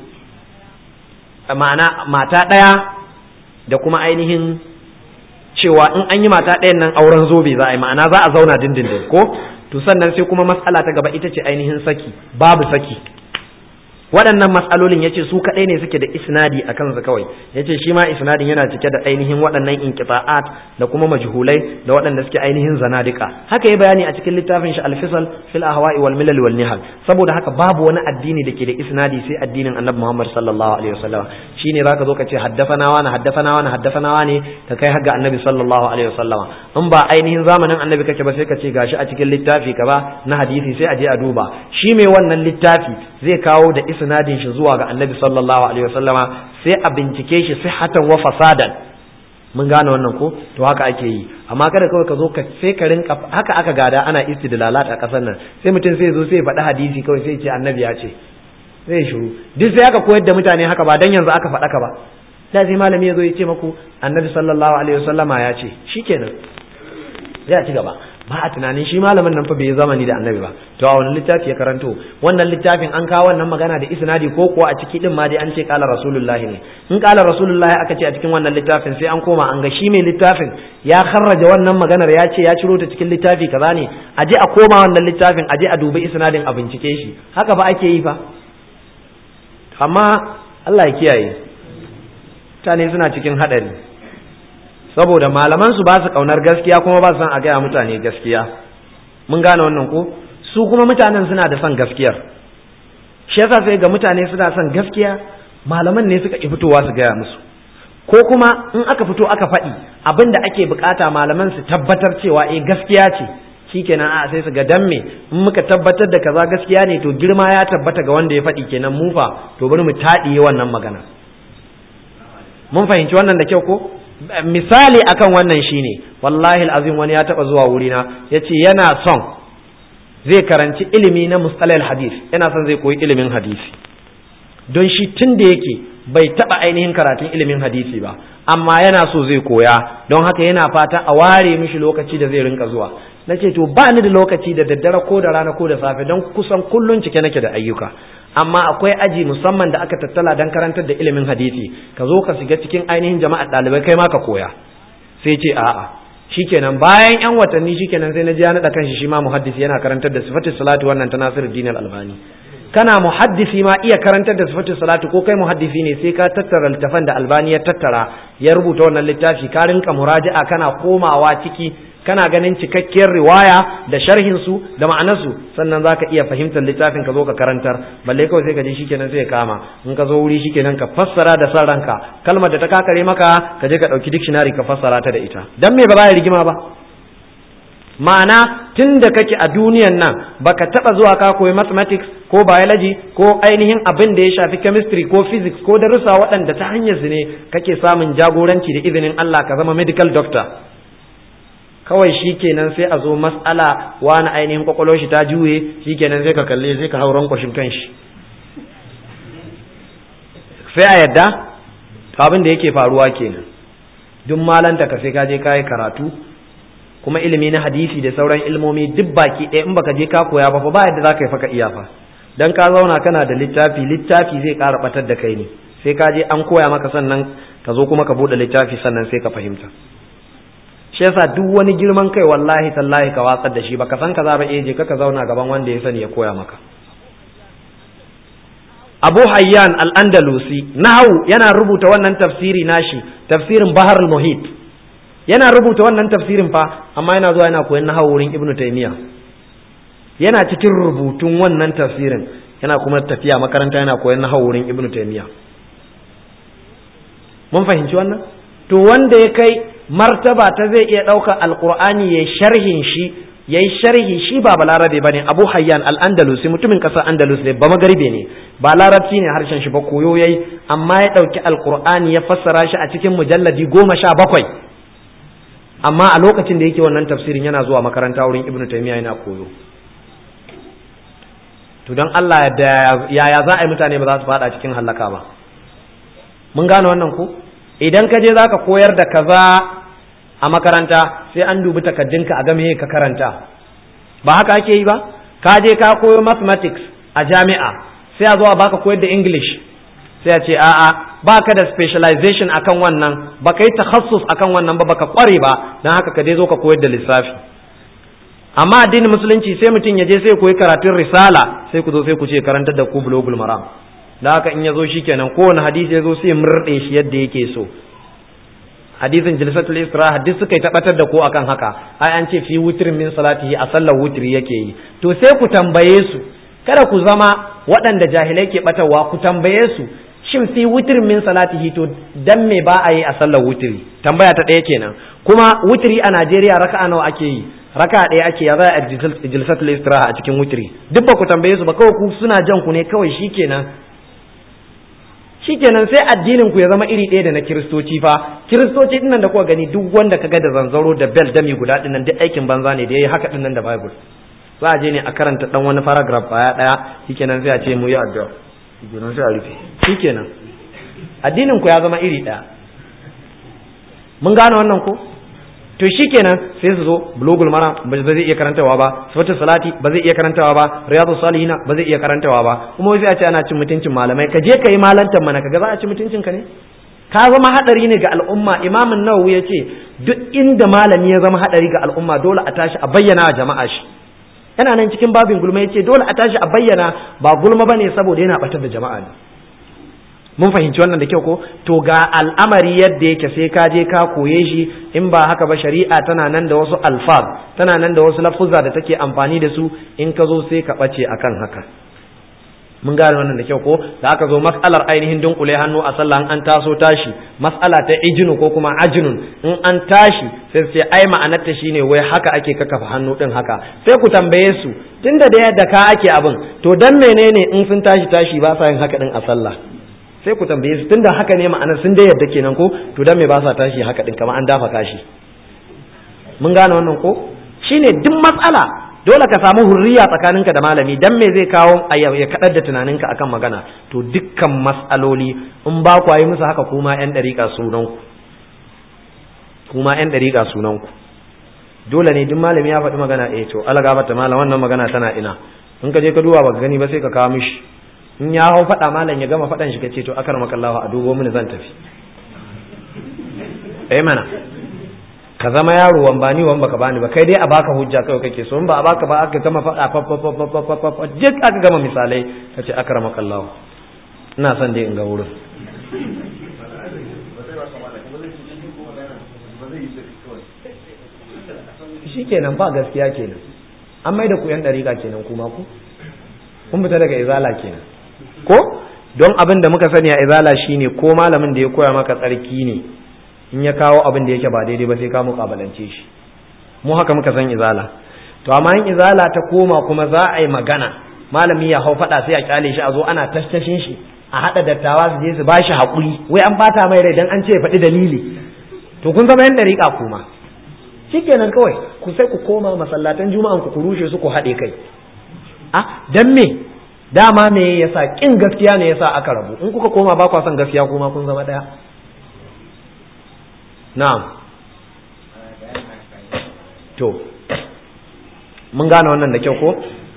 [SPEAKER 1] ma'ana mata ɗaya da kuma ainihin cewa in an yi mata ɗayan nan auren zobe za a yi ma'ana za a zauna dindindin ko to sannan sai kuma matsala ta gaba ita ce ainihin saki babu saki waɗannan matsalolin yace su kaɗai ne suke da isnadi a kansu kawai yace shi ma isnadin yana cike da ainihin waɗannan inqita'at da kuma majhulai da waɗanda suke ainihin zanadika haka yi bayani a cikin littafin shi al-fisal fil ahwa'i wal milal wal nihal saboda haka babu wani addini da ke da isnadi sai addinin annabi Muhammad sallallahu alaihi wasallam shine zaka zo ka ce haddafana wa na haddafana wa na haddafana wa ne ka kai har ga annabi sallallahu alaihi wasallam in ba ainihin zamanin annabi kake ba sai ka ce gashi a cikin littafi ka ba na hadisi sai a je a duba shi mai wannan littafi zai kawo da isnadin shi zuwa ga annabi sallallahu alaihi wasallama sai a bincike shi sihhatan wa fasadan mun gane wannan ko to haka ake yi amma kada kawai ka zo ka sai ka rinka haka aka gada ana istidlalat a kasar nan sai mutum sai zo sai faɗi hadisi kawai sai ce annabi ya ce zai shiru duk sai aka koyar da mutane haka ba dan yanzu aka faɗa ka ba da sai malami ya zo ya ce maku annabi sallallahu alaihi wasallama ya ce shikenan zai ci gaba ba a tunanin shi malamin nan fa bai zamani da annabi ba to a wani littafi ya karanto wannan littafin an kawo wannan magana da isnadi ko kuwa a ciki din ma dai an ce kala rasulullahi ne in kala rasulullahi aka ce a cikin wannan littafin sai an koma an ga shi mai littafin ya kharraja wannan maganar ya ce ya ciro ta cikin littafi kaza ne a je a koma wannan littafin a je a dubi isnadin a bincike shi haka ba ake yi fa amma Allah ya kiyaye mutane suna cikin hadari saboda malaman su ba su kaunar gaskiya kuma ba su san a gaya mutane gaskiya mun gane wannan ko su kuma mutanen suna da son gaskiyar shi yasa sai ga mutane suna son gaskiya malaman ne suka ki fitowa su gaya musu ko kuma in aka fito aka faɗi abin da ake bukata malaman su tabbatar cewa eh gaskiya ce shikenan a sai su ga dan me in muka tabbatar da kaza gaskiya ne to girma ya tabbata ga wanda ya faɗi kenan mu fa to bari mu taɗiye wannan magana mun fahimci wannan da kyau ko misali akan wannan shine wallahi alazim wani ya taba zuwa wurina yace yana son zai karanci ilimi na mustalahil hadith yana son zai koyi ilimin hadisi don shi tun da yake bai taba ainihin karatun ilimin hadisi ba amma yana so zai koya don haka yana fata a ware mishi lokaci da zai rinka zuwa na ce to ba ni da lokaci da daddare ko da rana ko da safe don kusan kullun cike nake da ayyuka amma akwai aji musamman da aka tattala don karantar da ilimin hadisi ka zo ka shiga cikin ainihin jama'a ɗalibai kai ma ka koya sai ce a'a shikenan bayan yan watanni shikenan sai na ji ya naɗa kanshi shi ma muhaddisi yana karantar da sifatis salatu wannan ta Nasiru Dinar Albani kana muhaddisi ma iya karantar da sifatis salatu ko kai muhaddisi ne sai ka tattara littafan da Albani ya tattara ya rubuta wannan littafi ka rinka muraja'a kana komawa ciki kana ganin cikakkiyar riwaya da sharhin su da ma'anarsu sannan zaka iya fahimtar littafin ka zo ka karantar balle kawai sai ka je shikenan sai ka kama in ka zo wuri shikenan ka fassara da san ranka kalmar da ta kakare maka ka je ka dauki dictionary ka fassara ta da ita dan me ba za ya rigima ba ma'ana tun da kake a duniyan nan baka taba zuwa ka koyi mathematics ko biology ko ainihin abin da ya shafi chemistry ko physics ko darussa waɗanda ta hanyar su ne kake samun jagoranci da izinin Allah ka zama medical doctor kawai shi kenan sai a zo mas'ala wani ainihin kwakwalwar shi ta juye shi kenan sai ka kalle sai ka hauran kwashin kanshi sai a yadda abin da yake faruwa kenan duk malanta ka sai ka je ka yi karatu kuma ilimi na hadisi da sauran ilmomi duk baki ɗaya in baka je ka koya ba fa ba yadda zaka yi faka iya fa dan ka zauna kana da littafi littafi zai ƙara batar da kai ne sai ka je an koya maka sannan ka zo kuma ka buɗe littafi sannan sai ka fahimta shi yasa duk wani girman kai wallahi tallahi ka watsar da shi baka san ka za ba je ka zauna gaban wanda ya sani ya koya maka Abu Hayyan al-Andalusi nahu yana rubuta wannan tafsiri nashi tafsirin Bahar al-Muhit yana rubuta wannan tafsirin fa amma yana zuwa yana koyon nahawu wurin Ibn Taymiyyah yana cikin rubutun wannan tafsirin yana kuma tafiya makaranta yana koyon nahawu wurin Ibn Taymiyyah mun fahimci wannan to wanda ya kai martaba ta zai iya ɗaukar alkur'ani ya sharhin shi ya yi sharhi shi ba balarabe ba ne abu hayyan al'andalusi mutumin ƙasar andalus ne ba magaribe ne ba larabci ne harshen shi ba koyo ya yi amma ya ɗauki alkur'ani ya fassara shi a cikin mujalladi goma sha bakwai amma a lokacin da yake wannan tafsirin yana zuwa makaranta wurin ibnu taymiya yana koyo to don Allah yaya za a yi mutane ba za su faɗa cikin hallaka ba mun gane wannan ko idan ka je zaka koyar da kaza a makaranta sai an dubi takaddunka a game ka karanta ba haka ake yi ba ka je ka koyo mathematics a jami'a sai a zo a baka koyar da english sai a ce a'a baka da specialization akan wannan baka yi takhassus akan wannan ba baka kware ba dan haka ka dai zo ka koyar da lissafi amma addinin musulunci sai mutum ya je sai koyi karatun risala sai ku zo sai ku ce karantar da ku bulogul maram da haka in ya zo shikenan kowane hadisi ya zo sai murɗe shi yadda yake so hadisin jilsatul isra hadis suka yi tabbatar da ko akan haka ai an ce fi wutrin min salatihi a sallar wutri yake yi to sai ku tambaye su kada ku zama waɗanda jahilai ke batawa ku tambaye su shin fi wutrin min salatihi to dan me ba a yi a sallar wutri tambaya ta ɗaya kenan kuma wutri a Najeriya raka'a nawa ake yi raka'a ɗaya ake ya za a jilsatul istiraha a cikin wutri duk ba ku tambaye su ba kawai ku suna jan ku ne kawai shikenan shikenan sai addinin ku ya zama iri ɗaya da na kiristoci fa kiristoci dinnan da kuka gani duk wanda kaga da zanzaro da bel dami guda dinnan duk aikin banza ne da yayi haka dinnan da bible za a je ne a karanta dan wani paragraph baya daya shikenan sai a ce mu yi addu'a shikenan sai a rufe shikenan addinin ku ya zama iri ɗaya mun gane wannan ko to shikenan sai su zo bulugul mara ba zai iya karantawa ba sifatul salati ba zai iya karantawa ba riyadus salihina ba zai iya karantawa ba kuma sai a ce ana cin mutuncin malamai ka je kai malantan mana kaga za a ci mutuncin ka ne ka zama hadari ne ga al'umma imamin nawawi ya ce duk inda malami ya zama hadari ga al'umma dole a tashi a bayyana wa jama'a shi yana nan cikin babin gulma ya ce dole a tashi a bayyana ba gulma bane saboda yana batar da jama'a ne mun fahimci wannan da kyau ko to ga al'amari yadda yake sai ka je ka koye shi in ba haka ba shari'a tana nan da wasu alfaz tana nan da wasu lafuzza da take amfani da su in ka zo sai ka bace akan haka mun gane wannan da kyau ko da aka zo mas'alar ainihin dunkule hannu a sallah an taso tashi mas'ala ta ijinu ko kuma ajinun in an tashi sai su ce ai ma'anarta shine wai haka ake kakafa hannu din haka sai ku tambaye su tunda da yadda ka ake abin to dan menene in sun tashi tashi ba sa yin haka din a sallah sai ku tambaye su tunda haka ne ma'anar sun dai yadda kenan ko to dan me ba sa tashi haka din kamar an dafa kashi mun gane wannan ko shine duk matsala dole ka samu hurriya tsakaninka da malami dan me zai kawo ya kadar da tunaninka akan magana to dukkan matsaloli in ba ku yi musu haka kuma yan dariƙa sunan ku kuma yan dariƙa sunan ku dole ne duk malami ya faɗi magana eh to Allah gafarta malam wannan magana tana ina in ka je ka duba baka gani ba sai ka kawo mishi in ya hau faɗa malam ya gama faɗan shi ka ce to akar makallahu a dubo mini zan tafi eh mana ka zama yaro wan bani wan baka bani ba kai dai a baka hujja kawai kake so in ba a baka ba aka gama faɗa fa fa fa fa fa fa duk aka gama misalai ka ce akar makallahu ina son dai in ga wurin shikenan ba gaskiya kenan an mai da ku yan dariƙa kenan kuma ku kun fita daga izala kenan ko don abin da muka sani a izala shine ko malamin da ya koya maka tsarki ne in ya kawo abin da yake ba daidai ba sai ka mukabalance shi mu haka muka san izala to amma in izala ta koma kuma za a yi magana malami ya hau faɗa sai a kyale shi a zo ana tastashin shi a haɗa dattawa su je su ba shi haƙuri wai an bata mai rai dan an ce faɗi dalili to kun zama yan dariƙa kuma shikenan kawai ku sai ku koma masallatan juma'an ku ku rushe su ku haɗe kai a dan me dama me yasa kin gaskiya ne yasa aka rabu in kuka koma ba kwa son gaskiya kuma kun zama daya na'am to mun gane wannan da kyau ko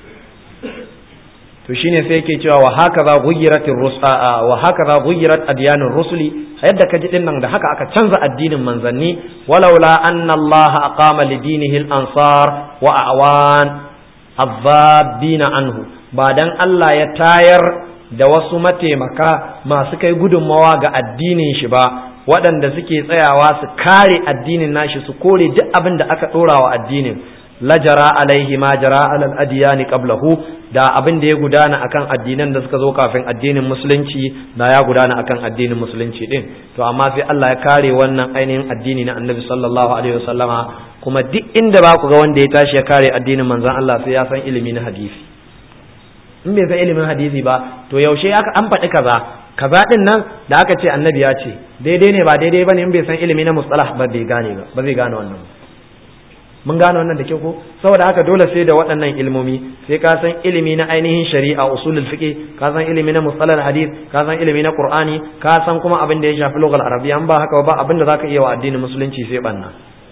[SPEAKER 1] to shine sai yake cewa wa hakaza ghuyirat wa hakaza ghuyirat adyanur rusuli yadda kaji din nan da haka aka canza addinin manzanni walaula anna Allah aqama li dinihi al-ansar wa awan adhabina anhu ba dan Allah ya tayar da wasu mataimaka masu kai gudunmawa ga addinin shi ba waɗanda suke tsayawa su kare addinin nashi su kore duk abin da aka ɗora wa addinin lajara alaihi ma jara alal adiyani qablahu da abin da ya gudana akan addinan da suka zo kafin addinin musulunci da ya gudana akan addinin musulunci din to amma sai Allah ya kare wannan ainihin addini na Annabi sallallahu alaihi wasallama kuma duk inda ba ku ga wanda ya tashi ya kare addinin manzon Allah sai ya san ilimi na hadisi in bai san ilimin hadisi ba to yaushe aka an faɗi kaza kaza din nan da aka ce annabi ya ce daidai ne ba daidai bane in bai san ilimi na mustalah ba bai gane ba ba zai gane wannan mun gane wannan da kyau ko saboda haka dole sai da waɗannan ilmomi sai ka san ilimi na ainihin shari'a usulul fiqh ka san ilimi na mustalah hadith ka san ilimi na qur'ani ka san kuma abin da ya shafi lugal arabiyya an ba haka ba abin da zaka iya wa addinin musulunci sai banna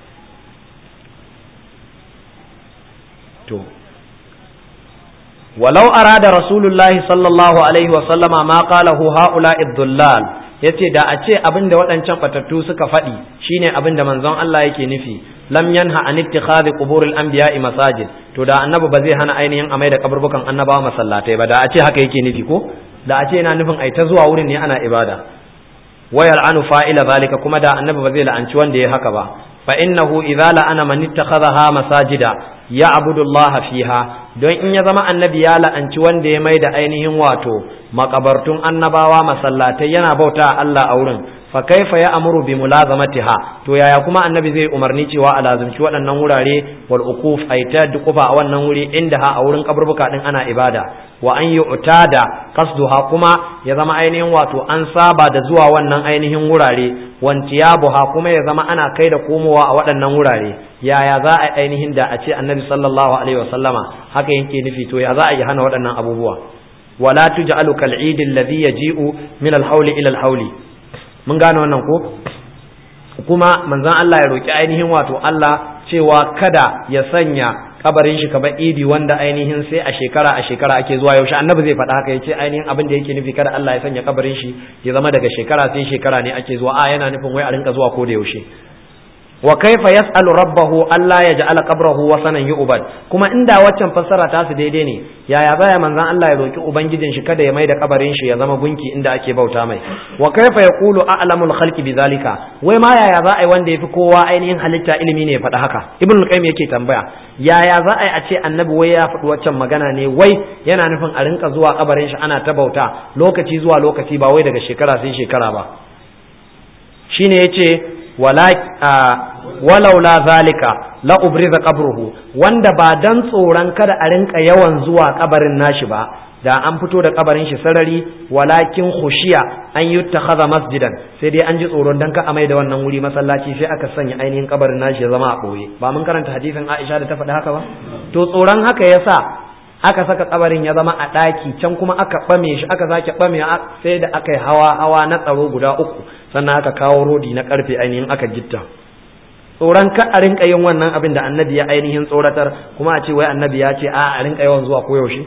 [SPEAKER 1] to ولو أراد رسول الله صلى الله عليه وسلم ما قاله هؤلاء الضلال yace da a ce abin da waɗancan batattu suka faɗi shine abin da manzon Allah yake nufi lam yanha an ittikhadhi quburil anbiya'i masajid to da annabi ba zai hana ainihin amai da kaburbukan annabawa masallatai ba da a ce haka yake nufi ko da a ce yana nufin ai ta zuwa wurin ne ana ibada wa yal'anu fa'ila zalika kuma da annabi ba zai la'anci wanda ya haka ba fa innahu idza la'ana man ittakhadha masajida ya'budu Allah fiha don in ya zama annabi ya la'anci wanda ya mai da ainihin wato makabartun annabawa masallatai yana bauta Allah a wurin fa kaifa ya amuru bi mulazamatiha to yaya kuma annabi zai umarni cewa a lazumci waɗannan wurare wal uquf ay ta duqufa a wannan wuri inda ha a wurin kaburbuka din ana ibada wa an yu'tada qasduha kuma ya zama ainihin wato an saba da zuwa wannan ainihin wurare wantiyabuha kuma ya zama ana kai da komowa a waɗannan wurare yaya za a ainihin da a ce annabi sallallahu alaihi wasallama haka yake nufi to ya za a yi hana waɗannan abubuwa wala tuj'alu kal eid alladhi yaji'u min al hawli ila al hawli mun gane wannan ko kuma manzon Allah ya roki ainihin wato Allah cewa kada ya sanya kabarin shi kamar idi wanda ainihin sai a shekara a shekara ake zuwa yaushe annabi zai faɗa haka yace ainihin abin da yake nufi kada Allah ya sanya kabarin shi ya zama daga shekara sai shekara ne ake zuwa a yana nufin wai a rinka zuwa ko da yaushe wa kaifa yas'alu rabbahu alla yaj'ala qabrahu wasanan yu'bad kuma inda waccan fassara ta su daidai ne yaya baya manzon Allah ya roki ubangijin shi kada ya mai da kabarin shi ya zama gunki inda ake bauta mai wa kaifa yaqulu a'lamul khalqi bidhalika wai ma yaya za a yi wanda yafi kowa ainihin halitta ilimi ne ya faɗa haka ibn al-qayyim yake tambaya yaya za a yi a ce annabi wai ya faɗi waccan magana ne wai yana nufin a rinka zuwa kabarin shi ana ta bauta lokaci zuwa lokaci ba wai daga shekara sai shekara ba shine yace wala walaula zalika la ubriza qabruhu wanda ba dan tsoron kada a rinka yawan zuwa kabarin nashi ba da an fito da kabarin shi sarari walakin khushiya an yuttakhadha masjidan sai dai an ji tsoron dan ka amai da wannan wuri masallaci sai aka sanya ainihin kabarin nashi ya zama a boye ba mun karanta hadisin Aisha da ta faɗi haka ba to tsoron haka yasa aka saka kabarin ya zama a ɗaki can kuma aka ɓame shi aka sake ɓame sai da aka yi hawa hawa na tsaro guda uku sannan aka kawo rodi na karfe ainihin aka gitta tsoron ka a rinka yin wannan abin da annabi ya ainihin tsoratar kuma a ce wai annabi ya ce a a rinka yawan zuwa koyaushe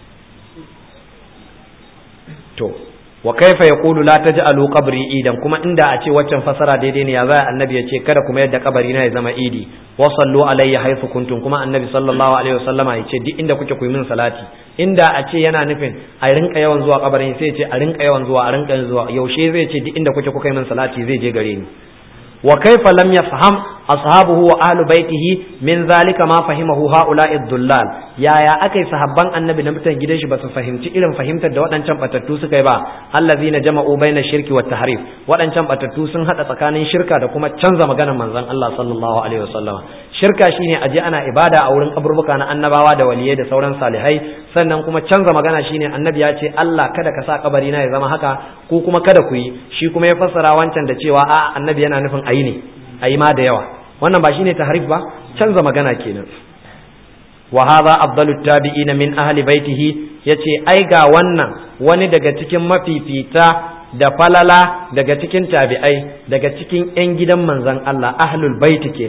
[SPEAKER 1] to wa kaifa yaqulu la taj'alu qabri idan kuma inda a ce waccan fasara daidai ne ya za annabi ya ce kada kuma yadda kabari na ya zama idi wa sallu alayya haythu kuntum kuma annabi sallallahu alaihi wasallama ya ce duk inda kuke ku yi min salati inda a ce yana nufin a rinka yawan zuwa kabarin sai ya ce a rinka yawan zuwa a rinka zuwa yaushe zai ce duk inda kuke kuka yi min salati zai je gare ni wa kaifa lam yafham ashabuhu wa ahlu baitihi min zalika ma fahimahu haula'i dhullal yaya akai sahabban annabi na mutan gidan shi ba su fahimci irin fahimtar da waɗancan batattu suka yi ba allazina jama'u baina shirki wa tahrif waɗancan batattu sun hada tsakanin shirka da kuma canza maganar manzon Allah sallallahu alaihi wasallam shirka shine aje ana ibada a wurin kaburbuka na annabawa da waliyai da sauran salihai sannan kuma canza magana shine annabi ya ce Allah kada ka sa kabari na ya zama haka ko kuma kada ku yi shi kuma ya fassara wancan da cewa a annabi yana nufin ayi ne ayi ma da yawa wannan ba shine tahrif ba canza magana kenan wa hadha afdalu tabi'ina min ahli baitihi yace ai ga wannan wani daga cikin mafifita da falala daga cikin tabi'ai daga cikin yan gidan manzon Allah ahlul baiti kenan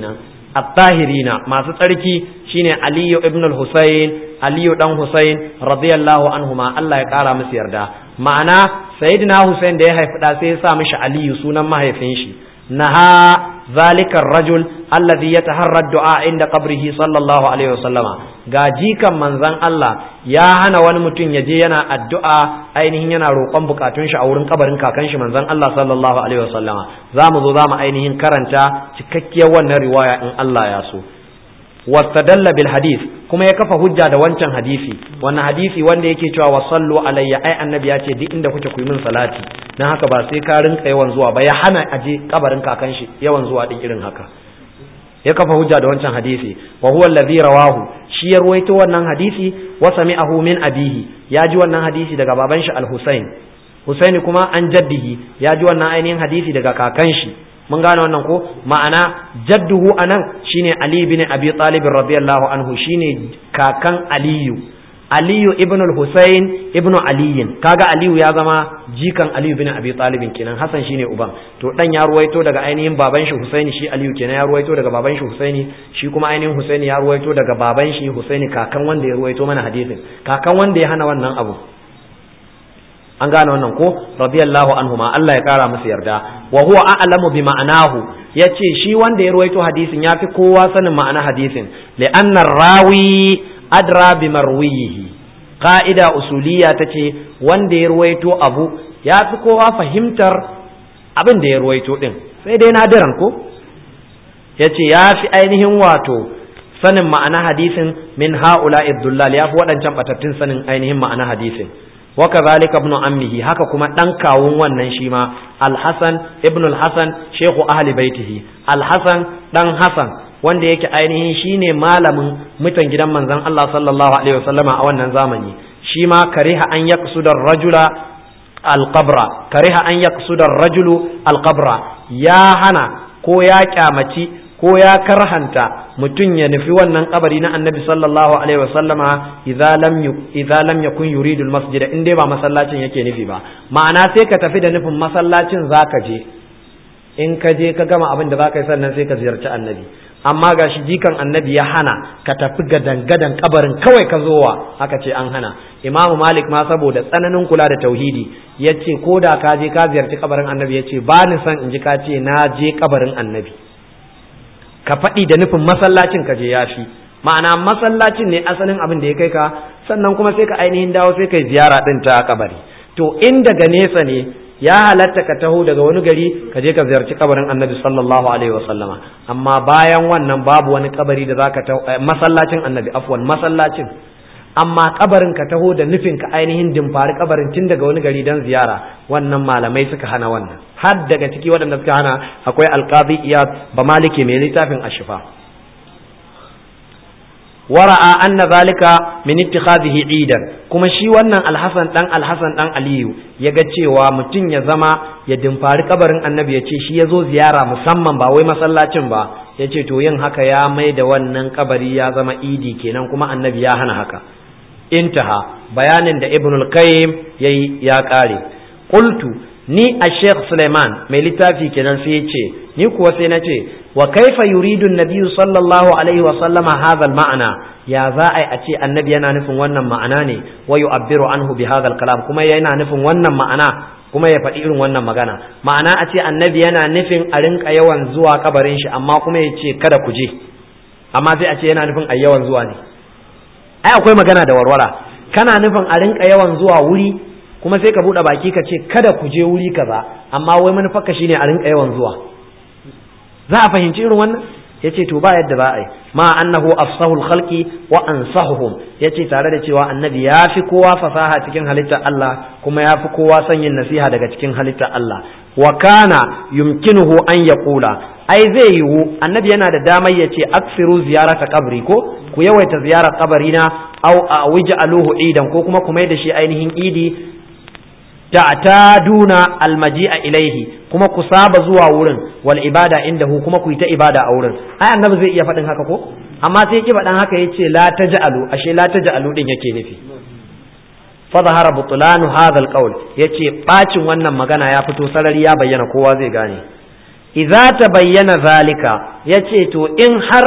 [SPEAKER 1] at-tahirina masu tsarki shine aliyu ibn al-husayn aliyu dan husayn radiyallahu anhuma Allah ya kara musu yarda ma'ana sayyidina husayn da ya haifi da sai ya sa mishi aliyu sunan mahaifin shi naha ذلك الرجل الذي يتحرى الدعاء عند قبره صلى الله عليه وسلم ga jikan manzon Allah ya hana wani mutum ya je yana addu'a ainihin yana roƙon bukatun shi a wurin kabarin kakan shi manzon Allah sallallahu alaihi wasallam za mu zo za mu ainihin karanta cikakkiyar wannan riwaya in Allah ya so wastadalla bil hadith kuma ya kafa hujja da wancan hadisi wannan hadisi wanda yake cewa wa sallu alayya ai annabi ya ce duk inda kuke ku yi min salati dan haka ba sai ka rinka yawan zuwa ba ya hana aje kabarin kakan shi yawan zuwa din irin haka ya kafa hujja da wancan hadisi wa huwa alladhi rawahu shi ya ruwaito wannan hadisi wa sami'ahu min abihi ya ji wannan hadisi daga baban shi al-Husayn Husaini kuma an jaddihi ya ji wannan ainihin hadisi daga kakan shi mun gane wannan ko ma'ana jadduhu anan shine Ali bin Abi Talib radiyallahu anhu shine kakan Aliyu Aliyu ibn al-Husayn ibn Aliyin kaga Aliyu ya zama jikan Aliyu bin Abi Talib kenan Hassan shine uban to dan ya ruwaito daga ainihin baban shi Husaini shi Aliyu kenan ya ruwaito daga baban shi Husaini shi kuma ainihin Husaini ya ruwaito daga baban shi Husaini kakan wanda ya ruwaito mana hadisin kakan wanda ya hana wannan abu an gane wannan ko radiyallahu anhuma Allah ya kara musu yarda wa huwa a'lamu bi ma'anahu yace shi wanda ya ruwaito hadisin yafi kowa sanin ma'ana hadisin li anna rawi adra bi marwiyihi qa'ida usuliyya tace wanda ya ruwaito abu yafi kowa fahimtar abin da ya ruwaito din sai dai nadiran ko yace yafi ainihin wato sanin ma'ana hadisin min ha'ula ibdullal yafi waɗancan batattun sanin ainihin ma'ana hadisin وكذلك ابن عمه haka kuma dan kawun wannan shi ma al-Hasan ibn al-Hasan shehu ahli baitihi al-Hasan dan Hasan wanda yake ainihin shine malamin mutan gidan manzon Allah sallallahu alaihi wasallama a wannan zamani shi ma kariha an yaqsuda rajula al-qabra kariha an yaqsuda rajulu al-qabra ya hana ko ya kyamaci ko ya karhanta mutum ya nufi wannan kabari na annabi sallallahu alaihi wasallama idza lam idza lam yakun yuridu almasjid in dai ba masallacin yake nufi ba ma'ana sai ka tafi da nufin masallacin zaka je in ka je ka gama abin da zaka yi sannan sai ka ziyarci annabi amma ga shi jikan annabi ya hana ka tafi gadan gadan kabarin kawai ka zowa haka ce an hana imamu malik ma saboda tsananin kula da tauhidi ya ce ko da ka je ka ziyarci kabarin annabi ya ce ba ni son in ji ka ce na je kabarin annabi ka faɗi da nufin masallacin ka je ya fi ma'ana masallacin ne asalin abin da ya kai ka sannan kuma sai ka ainihin dawo sai kai ziyara ɗin ta kabari to in daga nesa ne ya halatta ka taho daga wani gari ka je ka ziyarci kabarin annabi sallallahu alaihi wasallama amma bayan wannan babu wani kabari da zaka taho masallacin annabi afwan masallacin amma kabarin ka taho da nufin ka ainihin dimfari kabarin tun daga wani gari don ziyara wannan malamai suka hana wannan har daga ciki waɗanda suka hana akwai alqazi iyad ba maliki mai littafin ashifa wara'a anna zalika min ittikhadhihi idan kuma shi wannan alhasan dan alhasan dan aliyu yaga cewa mutum ya zama ya dimfari kabarin annabi ya ce shi ya zo ziyara musamman ba wai masallacin ba ya ce to yin haka ya mai da wannan kabari ya zama idi kenan kuma annabi ya hana haka intaha bayanin da ibn al-qayyim yayi ya kare qultu ni a sheikh suleiman mai littafi kenan sai ya ce ni kuwa sai na ce wa kaifa yuridu nabiyyu sallallahu alaihi wa sallama hadha al-ma'na ya za a a ce annabi yana nufin wannan ma'ana ne wa yu'abbiru anhu bi hadha al-kalam kuma yana nufin wannan ma'ana kuma ya faɗi irin wannan magana ma'ana a ce annabi yana nufin a rinka yawan zuwa kabarin shi amma kuma ya ce kada ku je amma sai a ce yana nufin a yawan zuwa ne ai akwai magana da warwara kana nufin a rinka yawan zuwa wuri kuma sai ka buɗe baki ka ce kada ku je wuri kaza amma wai manufarka shine a rinka yawan zuwa za a fahimci irin wannan yace to ba yadda za a yi ma annahu afsahul khalqi wa ansahuhum yace tare da cewa annabi ya fi kowa fasaha cikin halittar Allah kuma ya fi kowa son yin nasiha daga cikin halittar Allah wa kana yumkinuhu an yaqula ai zai yiwu annabi yana da damar ya ce aksiru ziyarata kabri ko ku yawaita ziyarar kabarina au a aluhu idan ko kuma ku mai da shi ainihin idi ta'taduna almaji'a ilaihi kuma ku saba zuwa wurin wal ibada indahu kuma ku yi ta ibada a wurin ai annabi zai iya faɗin haka ko amma sai ki faɗin haka yace la taj'alu ashe la taj'alu din yake nufi fa zahara butlanu hadha alqawl yace bacin wannan magana ya fito sarari ya bayyana kowa zai gane idza tabayyana zalika ya ce to in har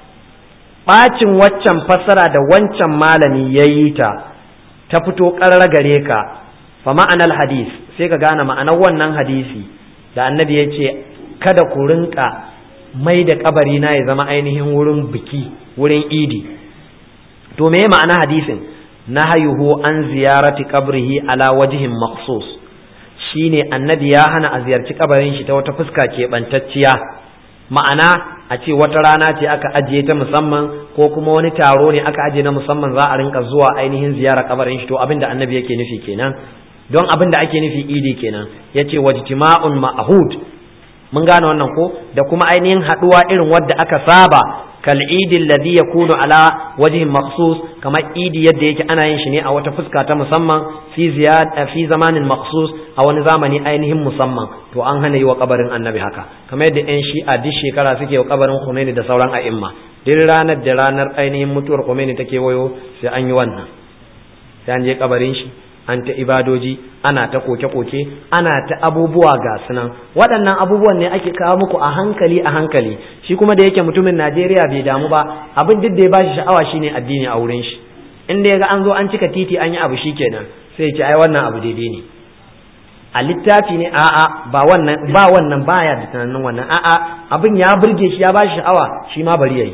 [SPEAKER 1] ɓacin waccan fassara da wancan malami ya yi ta ta fito ƙarar gare ka fa ma'anar hadis sai ka gane ma'anar wannan hadisi da annabi ya ce kada ku rinka mai da kabari na ya zama ainihin wurin biki wurin idi to me ma'ana hadisin nahayuhu an ziyarati qabrihi ala wajhin maqsus shine annabi ya hana a ziyarci kabarin shi ta wata fuska keɓantacciya ma'ana a ce wata rana ce aka ajiye ta musamman ko kuma wani taro ne aka ajiye na musamman za a rinka zuwa ainihin ziyara kabarin shi to abin da annabi yake nufi kenan don abin da ake nufi idi kenan yace wajtima'un ma'hud mun gane wannan ko da kuma ainihin haduwa irin wadda aka saba kal idi alladhi yakunu ala wajhin makhsus kamar idi yadda yake ana yin shi ne a wata fuska ta musamman fi ziyad fi zamanin makhsus a wani zamani ainihin musamman to an hana yi wa kabarin annabi haka kamar yadda yan shi'a duk shekara suke wa kabarin Khomeini da sauran a'imma duk ranar da ranar ainihin mutuwar Khomeini take wayo sai an yi wannan sai an je kabarin shi an ta ibadoji ana ta koke-koke ana ta abubuwa ga sunan waɗannan abubuwan ne ake kawo muku a hankali a hankali shi kuma da yake mutumin Najeriya bai damu ba abin duk da ya bashi sha'awa shine addini a wurin shi inda ya ga an zo an cika titi an yi abu shikenan sai ya ce ai wannan abu daidai ne a littafi ne a'a ba wannan ba wannan baya da tunanin wannan a'a abin ya burge shi ya bashi sha'awa shi ma bari yayi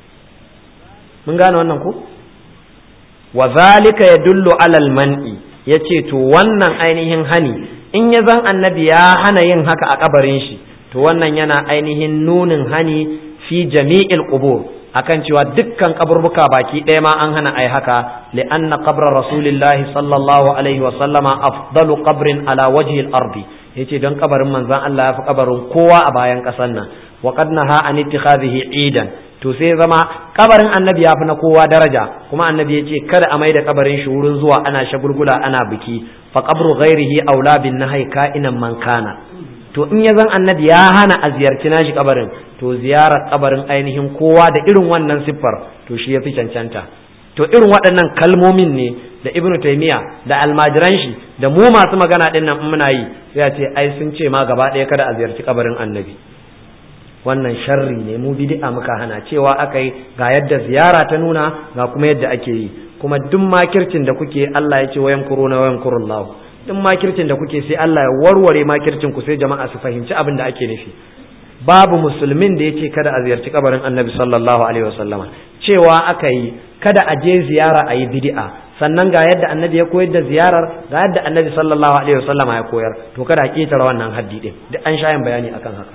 [SPEAKER 1] mun gane wannan ko wa zalika yadullu alal man'i yace to wannan ainihin hani in ya zan annabi ya hana yin haka a kabarin shi to wannan yana ainihin nunin hani fi jami'il qubur akan cewa dukkan kaburbuka baki ɗaya ma an hana ai haka li'anna qabra rasulillahi sallallahu alaihi wa sallama afdalu qabrin ala wajhi al-ardi yace don kabarin manzon Allah ya fi kabarin kowa a bayan ƙasar nan wa qad naha an ittikhadhihi idan to sai zama kabarin annabi ya fi na kowa daraja kuma annabi ya ce kada a mai da kabarin shi wurin zuwa ana shagulgula ana biki fa qabru ghairihi aula bin nahai ka'inan man kana to in ya zan annabi ya hana a ziyarci nashi kabarin to ziyarar kabarin ainihin kowa da irin wannan siffar to shi ya fi cancanta to irin waɗannan kalmomin ne da ibnu taymiya da almajiran shi da mu masu magana ɗin nan muna yi sai a ce ai sun ce ma gaba ɗaya kada a ziyarci kabarin annabi wannan sharri ne mu bid'a muka hana cewa aka yi ga yadda ziyara ta nuna ga kuma yadda ake yi kuma duk makircin da kuke Allah ya ce wayan kuruna wayan kurullahu duk makircin da kuke sai Allah ya warware makircin ku sai jama'a su fahimci abin da ake nufi babu musulmin da yace kada a ziyarci kabarin Annabi sallallahu alaihi wasallama cewa aka yi kada a je ziyara a yi bid'a sannan ga yadda Annabi ya koyar da ziyarar ga yadda Annabi sallallahu alaihi wasallama ya koyar to kada a ketara wannan haddi din duk an sha yin bayani akan haka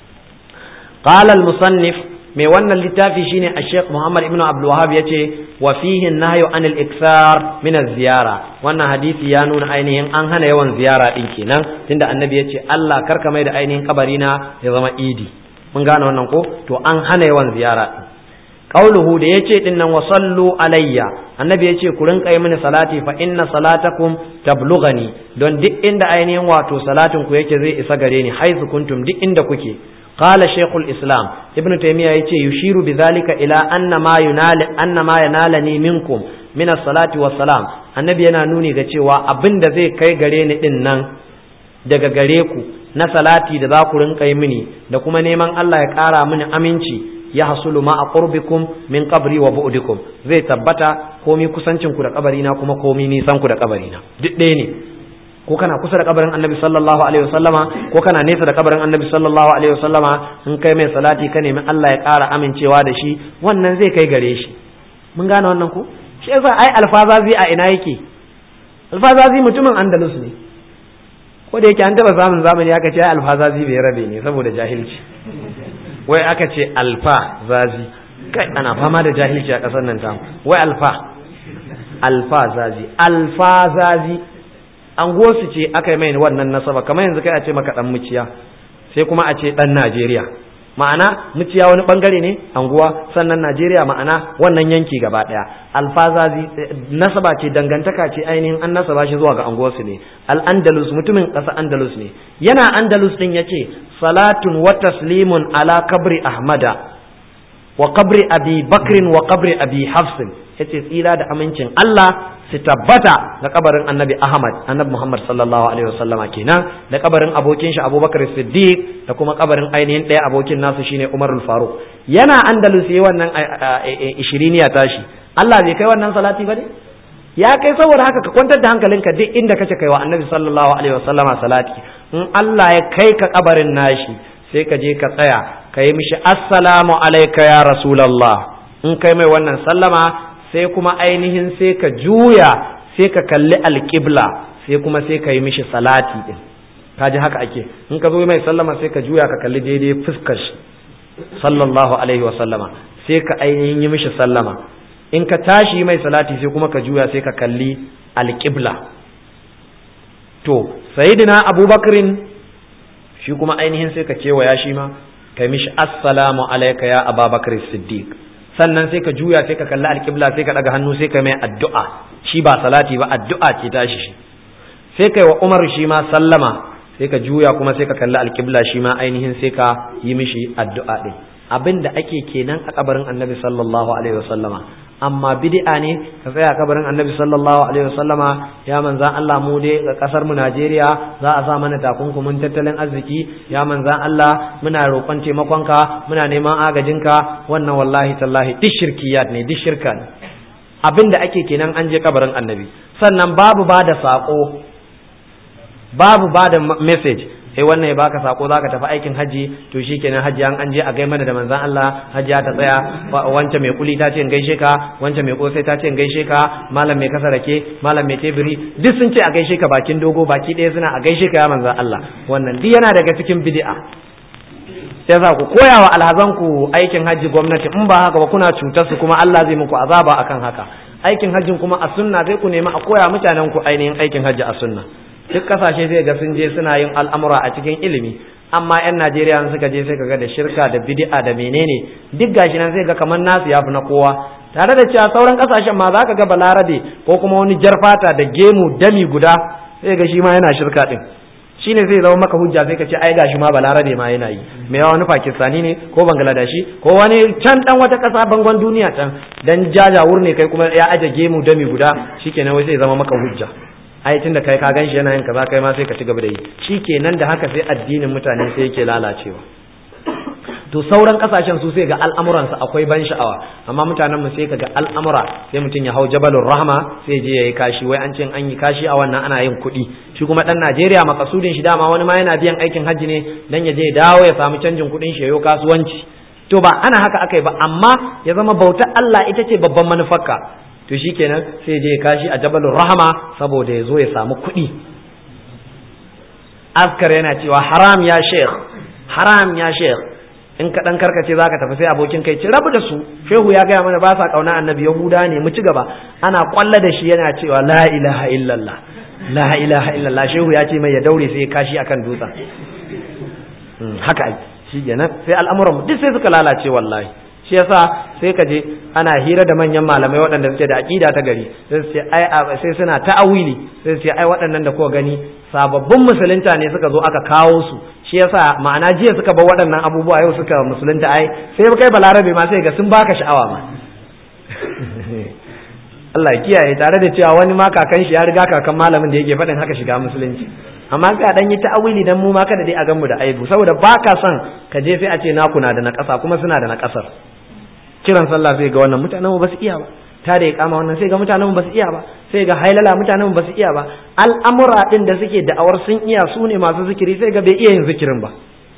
[SPEAKER 1] قال المصنف mai wannan littafi shine a Sheikh Muhammad ibn Abdul Wahhab yace wa fihi nahyu anil iksar min ziyara wannan hadisi ya nuna ainihin an hana yawan ziyara din kenan tunda annabi yace Allah karka mai da ainihin kabari na ya zama idi mun gane wannan ko to an hana yawan ziyara din qauluhu da yace din nan wa sallu alayya annabi yace ku rinka yi mini salati fa inna salatakum tablughani don duk inda ainihin wato salatin ku yake zai isa gare ni haizu kuntum duk inda kuke قال شيخ الإسلام ابن تيمية يتي يشير بذلك إلى أن ما ينال أن ما ينالني منكم من الصلاة والسلام النبي yana nuni ga cewa abin da zai kai gare ni din nan daga gare ku na salati da za ku rinka yi mini da kuma neman Allah ya ƙara mini aminci ya hasulu ma a qurbikum min qabri wa bu'dikum zai tabbata komi kusancin ku da kabarina kuma komi nisan ku da kabarina duk ɗaya ne ko kana kusa da kabarin annabi sallallahu alaihi wasallama ko kana nesa da kabarin annabi sallallahu alaihi wasallama in kai mai salati ka nemi Allah ya ƙara amincewa da shi wannan zai kai gare shi mun gane wannan ko shi yasa ai alfazazi a ina yake alfazazi mutumin andalus ne ko da yake an taba samun zamani aka ce alfazazi bai rabe ne saboda jahilci wai aka ce alfa zazi kai ana fama da jahilci a ƙasar nan tamu wai alfa alfa zazi alfa zazi anguwarsu ce aka yi mai wannan nasaba kamar yanzu kai a ce maka dan muciya sai kuma a ce dan Najeriya ma'ana muciya wani bangare ne anguwa sannan Najeriya ma'ana wannan yanki gaba daya alfazazi nasaba ce dangantaka ce ainihin an nasaba shi zuwa ga anguwarsu ne al-andalus mutumin ƙasa andalus ne yana andalus din yace salatun wa taslimun ala kabri ahmada wa kabri abi bakrin wa kabri abi hafsin yace tsira da amincin Allah su tabbata da kabarin annabi Ahmad annabi Muhammad sallallahu alaihi wasallama kenan da kabarin abokin shi Abubakar Siddiq da kuma kabarin ainihin ɗaya abokin nasu shine Umar Faruk yana Andalus yayi wannan ishiriniya tashi Allah bai kai wannan salati ba ne ya kai saboda haka ka kwantar da hankalinka duk inda kace kai wa annabi sallallahu alaihi wasallama salati in Allah ya kai ka kabarin nashi sai ka je ka tsaya ka yi mishi assalamu alaika ya rasulallah in kai mai wannan sallama sai kuma ainihin sai ka juya sai ka kalli alƙibla sai kuma sai ka yi mishi salati din ka ji haka ake in ka zo mai sallama sai ka juya ka kalli daidai fuskar shi sallallahu alaihi wa sallama sai ka ainihin yi mishi sallama in ka tashi mai salati sai kuma ka juya sai ka kalli alƙibla to sayyidina abubakarin shi kuma ainihin sai ka kewaya shi ma kai mishi assalamu alaika ya ababakar siddiq sannan sai ka juya sai ka kalli alƙibla sai ka ɗaga hannu sai ka mai addu'a shi ba salati ba addu'a ce tashi shi sai kai wa umar shi ma sallama sai ka juya kuma sai ka kalli alƙibla shi ma ainihin sai ka yi mishi addu'a ɗin abin da ake kenan a kabarin annabi sallallahu alaihi wasallama amma bid'a ne ka tsaya kabarin annabi sallallahu alaihi wasallama ya manzan Allah mu dai ga kasar mu Najeriya za a sa mana takunkumin tattalin arziki ya manzan Allah muna roƙon taimakonka muna neman agajinka wannan wallahi tallahi duk shirkiyat ne duk shirka ne abin da ake kenan an je kabarin annabi sannan babu ba da saƙo babu ba da message sai wannan ya baka sako zaka tafi aikin haji to shikenan haji an an je a gai mana da manzon Allah haji ta tsaya wancan mai kuli ta ce in gaishe ka wancan mai kosai ta ce in gaishe ka malam mai kasa rake malam mai tebiri duk sun ce a gaishe ka bakin dogo baki ɗaya suna a gaishe ka ya manzon Allah wannan duk yana daga cikin bid'a sai za ku koya wa alhazan ku aikin haji gwamnati in ba haka ba kuna cutar su kuma Allah zai muku azaba akan haka aikin hajjin kuma a sunna sai ku nemi a koya mutanen ku ainihin aikin hajji a sunna duk kasashe sai ga sun je suna yin al'amura a cikin ilimi amma yan Najeriya suka je sai kaga da shirka da bid'a da menene duk gashi nan sai ga kamar nasu yafi na kowa tare da cewa sauran kasashen ma zaka ga balarabe ko kuma wani jarfata da gemu dami guda sai ga shi ma yana shirka din shine zai zama maka hujja sai ka ce ai gashi ma balarabe ma yana yi me yawa wani pakistani ne ko bangladeshi ko wani can dan wata kasa bangon duniya can dan jajawur ne kai kuma ya aje gemu dami guda shikenan wai sai zama maka hujja ai tunda kai ka ganshi yana yin kaza kai ma sai ka ci gaba da yi shikenan da haka sai addinin mutane sai yake lalacewa to sauran kasashen su sai ga al'amuransa akwai ban sha'awa amma mutanen mu sai ga al'amura sai mutum ya hau jabalur rahma sai je yayi kashi wai an ce an yi kashi a wannan ana yin kuɗi shi kuma dan Najeriya makasudin shi dama wani ma yana biyan aikin hajji ne dan ya je dawo ya samu canjin kuɗin shi yayo kasuwanci to ba ana haka akai ba amma ya zama bautar Allah ita ce babban manufarka to shikenan sai je kashi a jabalur rahma saboda ya zo ya samu kuɗi askar yana cewa haram ya sheikh haram ya sheikh in ka dan karkace zaka tafi sai abokin kai ci rabu da su shehu ya gaya mana ba sa kauna annabi yahuda ne mu ci gaba ana kwalla da shi yana cewa la ilaha illallah la ilaha illallah shehu ya ce mai ya daure sai ya kashi akan dutsen haka shi kenan sai al'amuran duk sai suka lalace wallahi shi yasa sai ka je ana hira da manyan malamai waɗanda suke da aqida ta gari sai su ai sai suna ta'awili sai su ce ai waɗannan da kuka gani sababbin musulunta ne suka zo aka kawo su shi yasa ma'ana jiya suka bar waɗannan abubuwa yau suka musulunta ai sai kai balarabe ma sai ga sun baka sha'awa ma Allah ya kiyaye tare da cewa wani ma kakan shi ya riga kakan malamin da yake faɗin haka shiga musulunci amma ka dan yi ta'awili dan mu ma kada dai a gan mu da aibu saboda baka son ka je sai a ce naku na da na ƙasa kuma suna da na ƙasar kiran sallah sai ga wannan mutanen mu ba su iya ba ta da ya kama wannan sai ga mutanen mu ba su iya ba sai ga hailala mutanen mu ba su iya ba al'amura din da suke da'awar sun iya su ne masu zikiri sai ga bai iya yin zikirin ba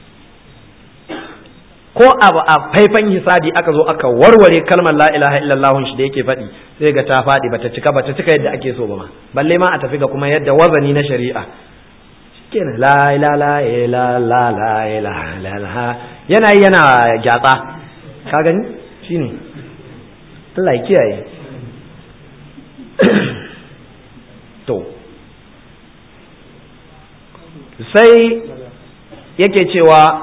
[SPEAKER 1] ko abu a faifan hisabi aka zo aka warware kalmar la ilaha illallah shi da yake faɗi sai ga ta faɗi bata cika bata cika yadda ake so ba ma balle ma a tafi ga kuma yadda wazani na shari'a kenan la ilaha illa la la ilaha yana yana gyatsa ka gani shine Allah ya kiyaye to sai yake cewa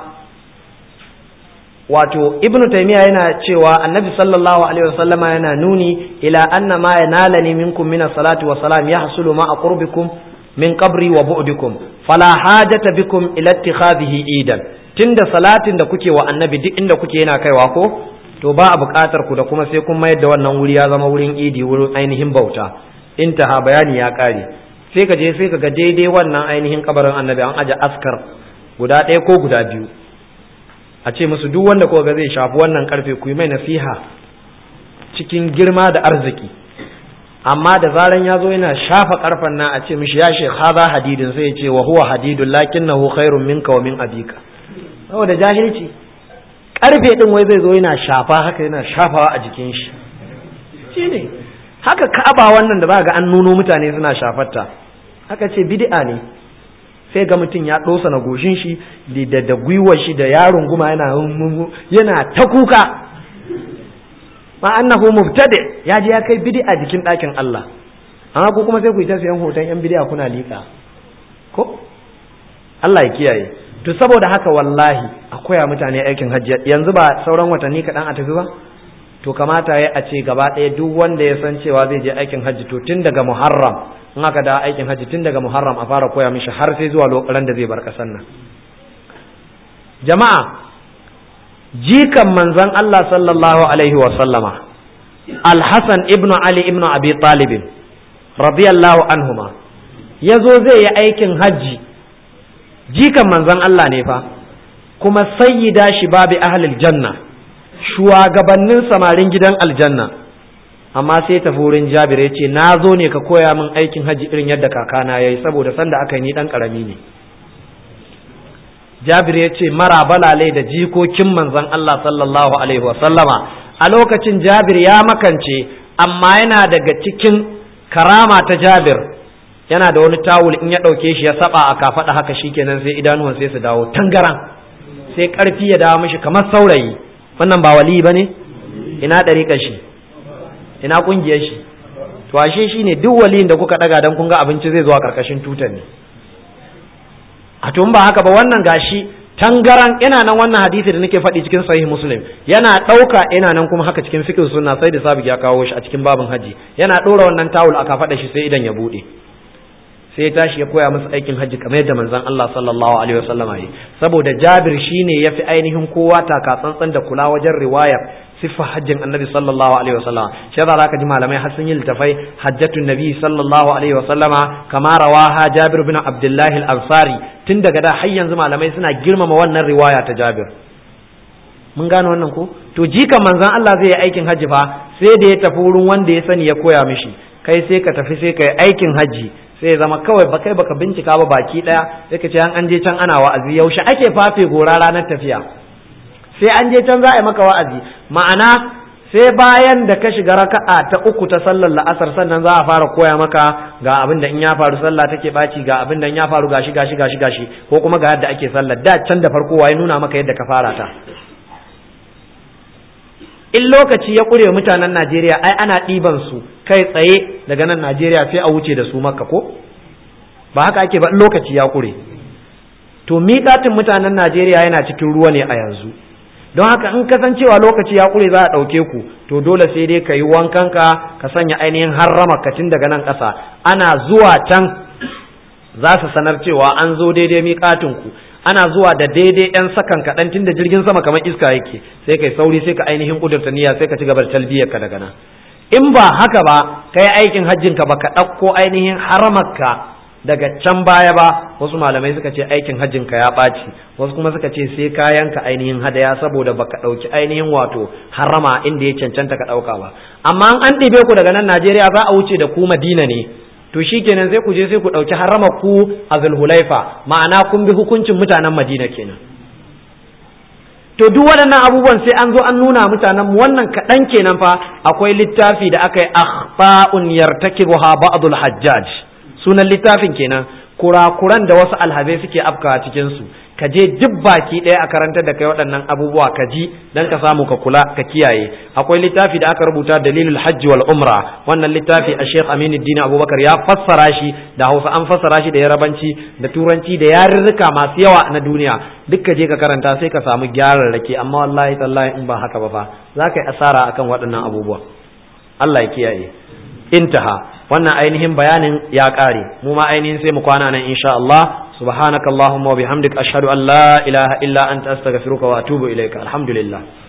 [SPEAKER 1] wato ibnu taymiya yana cewa annabi sallallahu alaihi wasallama yana nuni ila anna ma yanalani minkum min as-salati wa salam yahsulu ma qurbikum min qabri wa bu'dikum fala hajata bikum ila ittikhadhihi idan tunda salatin da kuke wa annabi duk inda kuke yana kaiwa ko to ba a buƙatar ku da kuma sai kun mayar da wannan wuri ya zama wurin idi wurin ainihin bauta intaha bayani ya kare sai ka je sai ka ga daidai wannan ainihin kabarin annabi an aje askar guda ɗaya ko guda biyu a ce musu duk wanda ko ga zai shafi wannan karfe ku yi mai nasiha cikin girma da arziki amma da zaran ya zo yana shafa karfen nan a ce mishi ya shekh haza hadidin sai ya ce wa huwa hadidun lakinnahu khairun minka wa min abika saboda jahilci karfe din wai zai zo yana shafa haka yana shafawa a jikin shi shine haka ka'aba wannan da za ga an nuno mutane suna shafarta haka ce bid'a ne sai ga mutum ya dosa na goshin shi da da gwiwar shi da yaron guma yana yana ta kuka ma annahu mubtadi ya je ya kai bid'a jikin ɗakin Allah amma ko kuma sai ku yi ta sayan hoton yan bid'a kuna liƙa ko Allah ya kiyaye to saboda haka wallahi a koya mutane aikin hajji yanzu ba sauran watanni kaɗan a tafi ba to kamata ya a ce gaba ɗaya duk wanda ya san cewa zai je aikin hajji to tun daga muharram in aka da aikin hajji tun daga muharram a fara koya mishi har sai zuwa lokacin da zai bar ƙasar nan jama'a jikan manzon Allah sallallahu alaihi wa sallama Al-Hassan ibn Ali ibn Abi Talib radiyallahu anhuma yazo zai yi aikin hajji jikan manzon Allah ne fa kuma sayyida shi babi ahlil janna shugabannin samarin gidan aljanna amma sai tafi wurin Jabir ya ce na zo ne ka koya min aikin hajji irin yadda kakana yayi saboda sanda aka yi ni dan karami ne Jabir ya ce mara balalai da jikokin manzon Allah sallallahu alaihi wasallama a lokacin Jabir ya makance amma yana daga cikin karama ta Jabir yana da wani tawul in ya ɗauke shi ya saba a kafaɗa haka shikenan sai idanuwan sai su dawo tangaran sai ƙarfi ya dawo mishi kamar saurayi wannan ba wali ba ne ina ɗariƙar shi ina ƙungiyar shi to ashe shi ne duk waliyin da kuka ɗaga don kun ga abinci zai zuwa ƙarƙashin tutar ne a tun ba haka ba wannan gashi tangaran ina nan wannan hadisi da nake faɗi cikin sahih muslim yana ɗauka ina nan kuma haka cikin fiqh sunna sai da sabi ya kawo shi a cikin babin haji yana ɗora wannan tawul aka faɗa shi sai idan ya buɗe sai ya tashi ya koya masa aikin hajji kamar yadda manzon Allah sallallahu alaihi wasallam yi saboda Jabir shine yafi ainihin kowa taka tsantsan da kula wajen riwayar siffa hajjin Annabi sallallahu alaihi wasallam shi yasa zaka ji malamai har sun yi littafai hajjatun Nabi sallallahu alaihi wasallama kama rawaha Jabir bin Abdullah al-Ansari tun daga da har yanzu malamai suna girmama wannan riwaya ta Jabir mun gane wannan ko to jika manzon Allah zai yi aikin hajji fa sai da ya tafi wurin wanda ya sani ya koya mishi kai sai ka tafi sai ka yi aikin hajji sai ya zama kawai ba kai baka bincika ba baki daya sai ka ce an je can ana wa'azi yaushe ake fafe gora ranar tafiya sai an je can za a yi maka wa'azi ma'ana sai bayan da ka shiga raka'a ta uku ta sallar la'asar sannan za a fara koya maka ga abin da in ya faru sallah take baci ga abin da in ya faru gashi gashi gashi gashi ko kuma ga yadda ake sallar da can da farko waye nuna maka yadda ka fara ta in lokaci ya ƙure mutanen Najeriya ai ana ɗiban su kai tsaye daga nan Najeriya sai a wuce da su makka ko ba haka ake ba in lokaci ya ƙure to miƙatin mutanen Najeriya yana cikin ruwa ne a yanzu don haka in kasancewa lokaci ya ƙure za a ɗauke ku to dole sai dai ka yi wankanka ka sanya ainihin harrama tun daga nan ƙasa ana zuwa can za su sanar cewa an zo daidai miƙatin ku ana zuwa da daidai ɗan sakan kaɗan tun da jirgin sama kamar iska yake sai kai sauri sai ka ainihin ƙudurta niyya sai ka ci gaba da talbiyar ka daga nan in ba haka ba kai aikin hajjin ka baka ɗauko ainihin haramarka daga can baya ba wasu malamai suka ce aikin hajjin ka ya ɓaci wasu kuma suka ce sai kayan ka ainihin hadaya saboda baka ɗauki ainihin wato harama inda ya cancanta ka ɗauka ba amma an ɗibe ku daga nan Najeriya za a wuce da ku Madina ne to shikenan sai ku je sai ku ɗauki harama ku a zulhulaifa ma'ana kun bi hukuncin mutanen madina kenan to duk waɗannan abubuwan sai an zo an nuna mutanen mu wannan kaɗan kenan fa akwai littafi da aka yi akhfa'un yartakibuha ba'dul hajjaj sunan littafin kenan kurakuran da wasu alhazai suke afkawa cikin su ka je duk baki ɗaya a karantar da kai waɗannan abubuwa ka ji dan ka samu ka kula ka kiyaye akwai littafi da aka rubuta dalilul hajji wal umra wannan littafi a Sheikh Aminuddin Abubakar ya fassara shi da Hausa an fassara shi da Yarabanci da Turanci da yarurruka masu yawa na duniya duk ka je ka karanta sai ka samu gyararrake amma wallahi tallahi in ba haka ba fa za ka yi asara akan waɗannan abubuwa Allah ya kiyaye intaha wannan ainihin bayanin ya ƙare mu ma ainihin sai mu kwana nan insha Allah subhanakallahumma wa bihamdika ashhadu an la ilaha illa anta astaghfiruka wa atubu ilaika alhamdulillah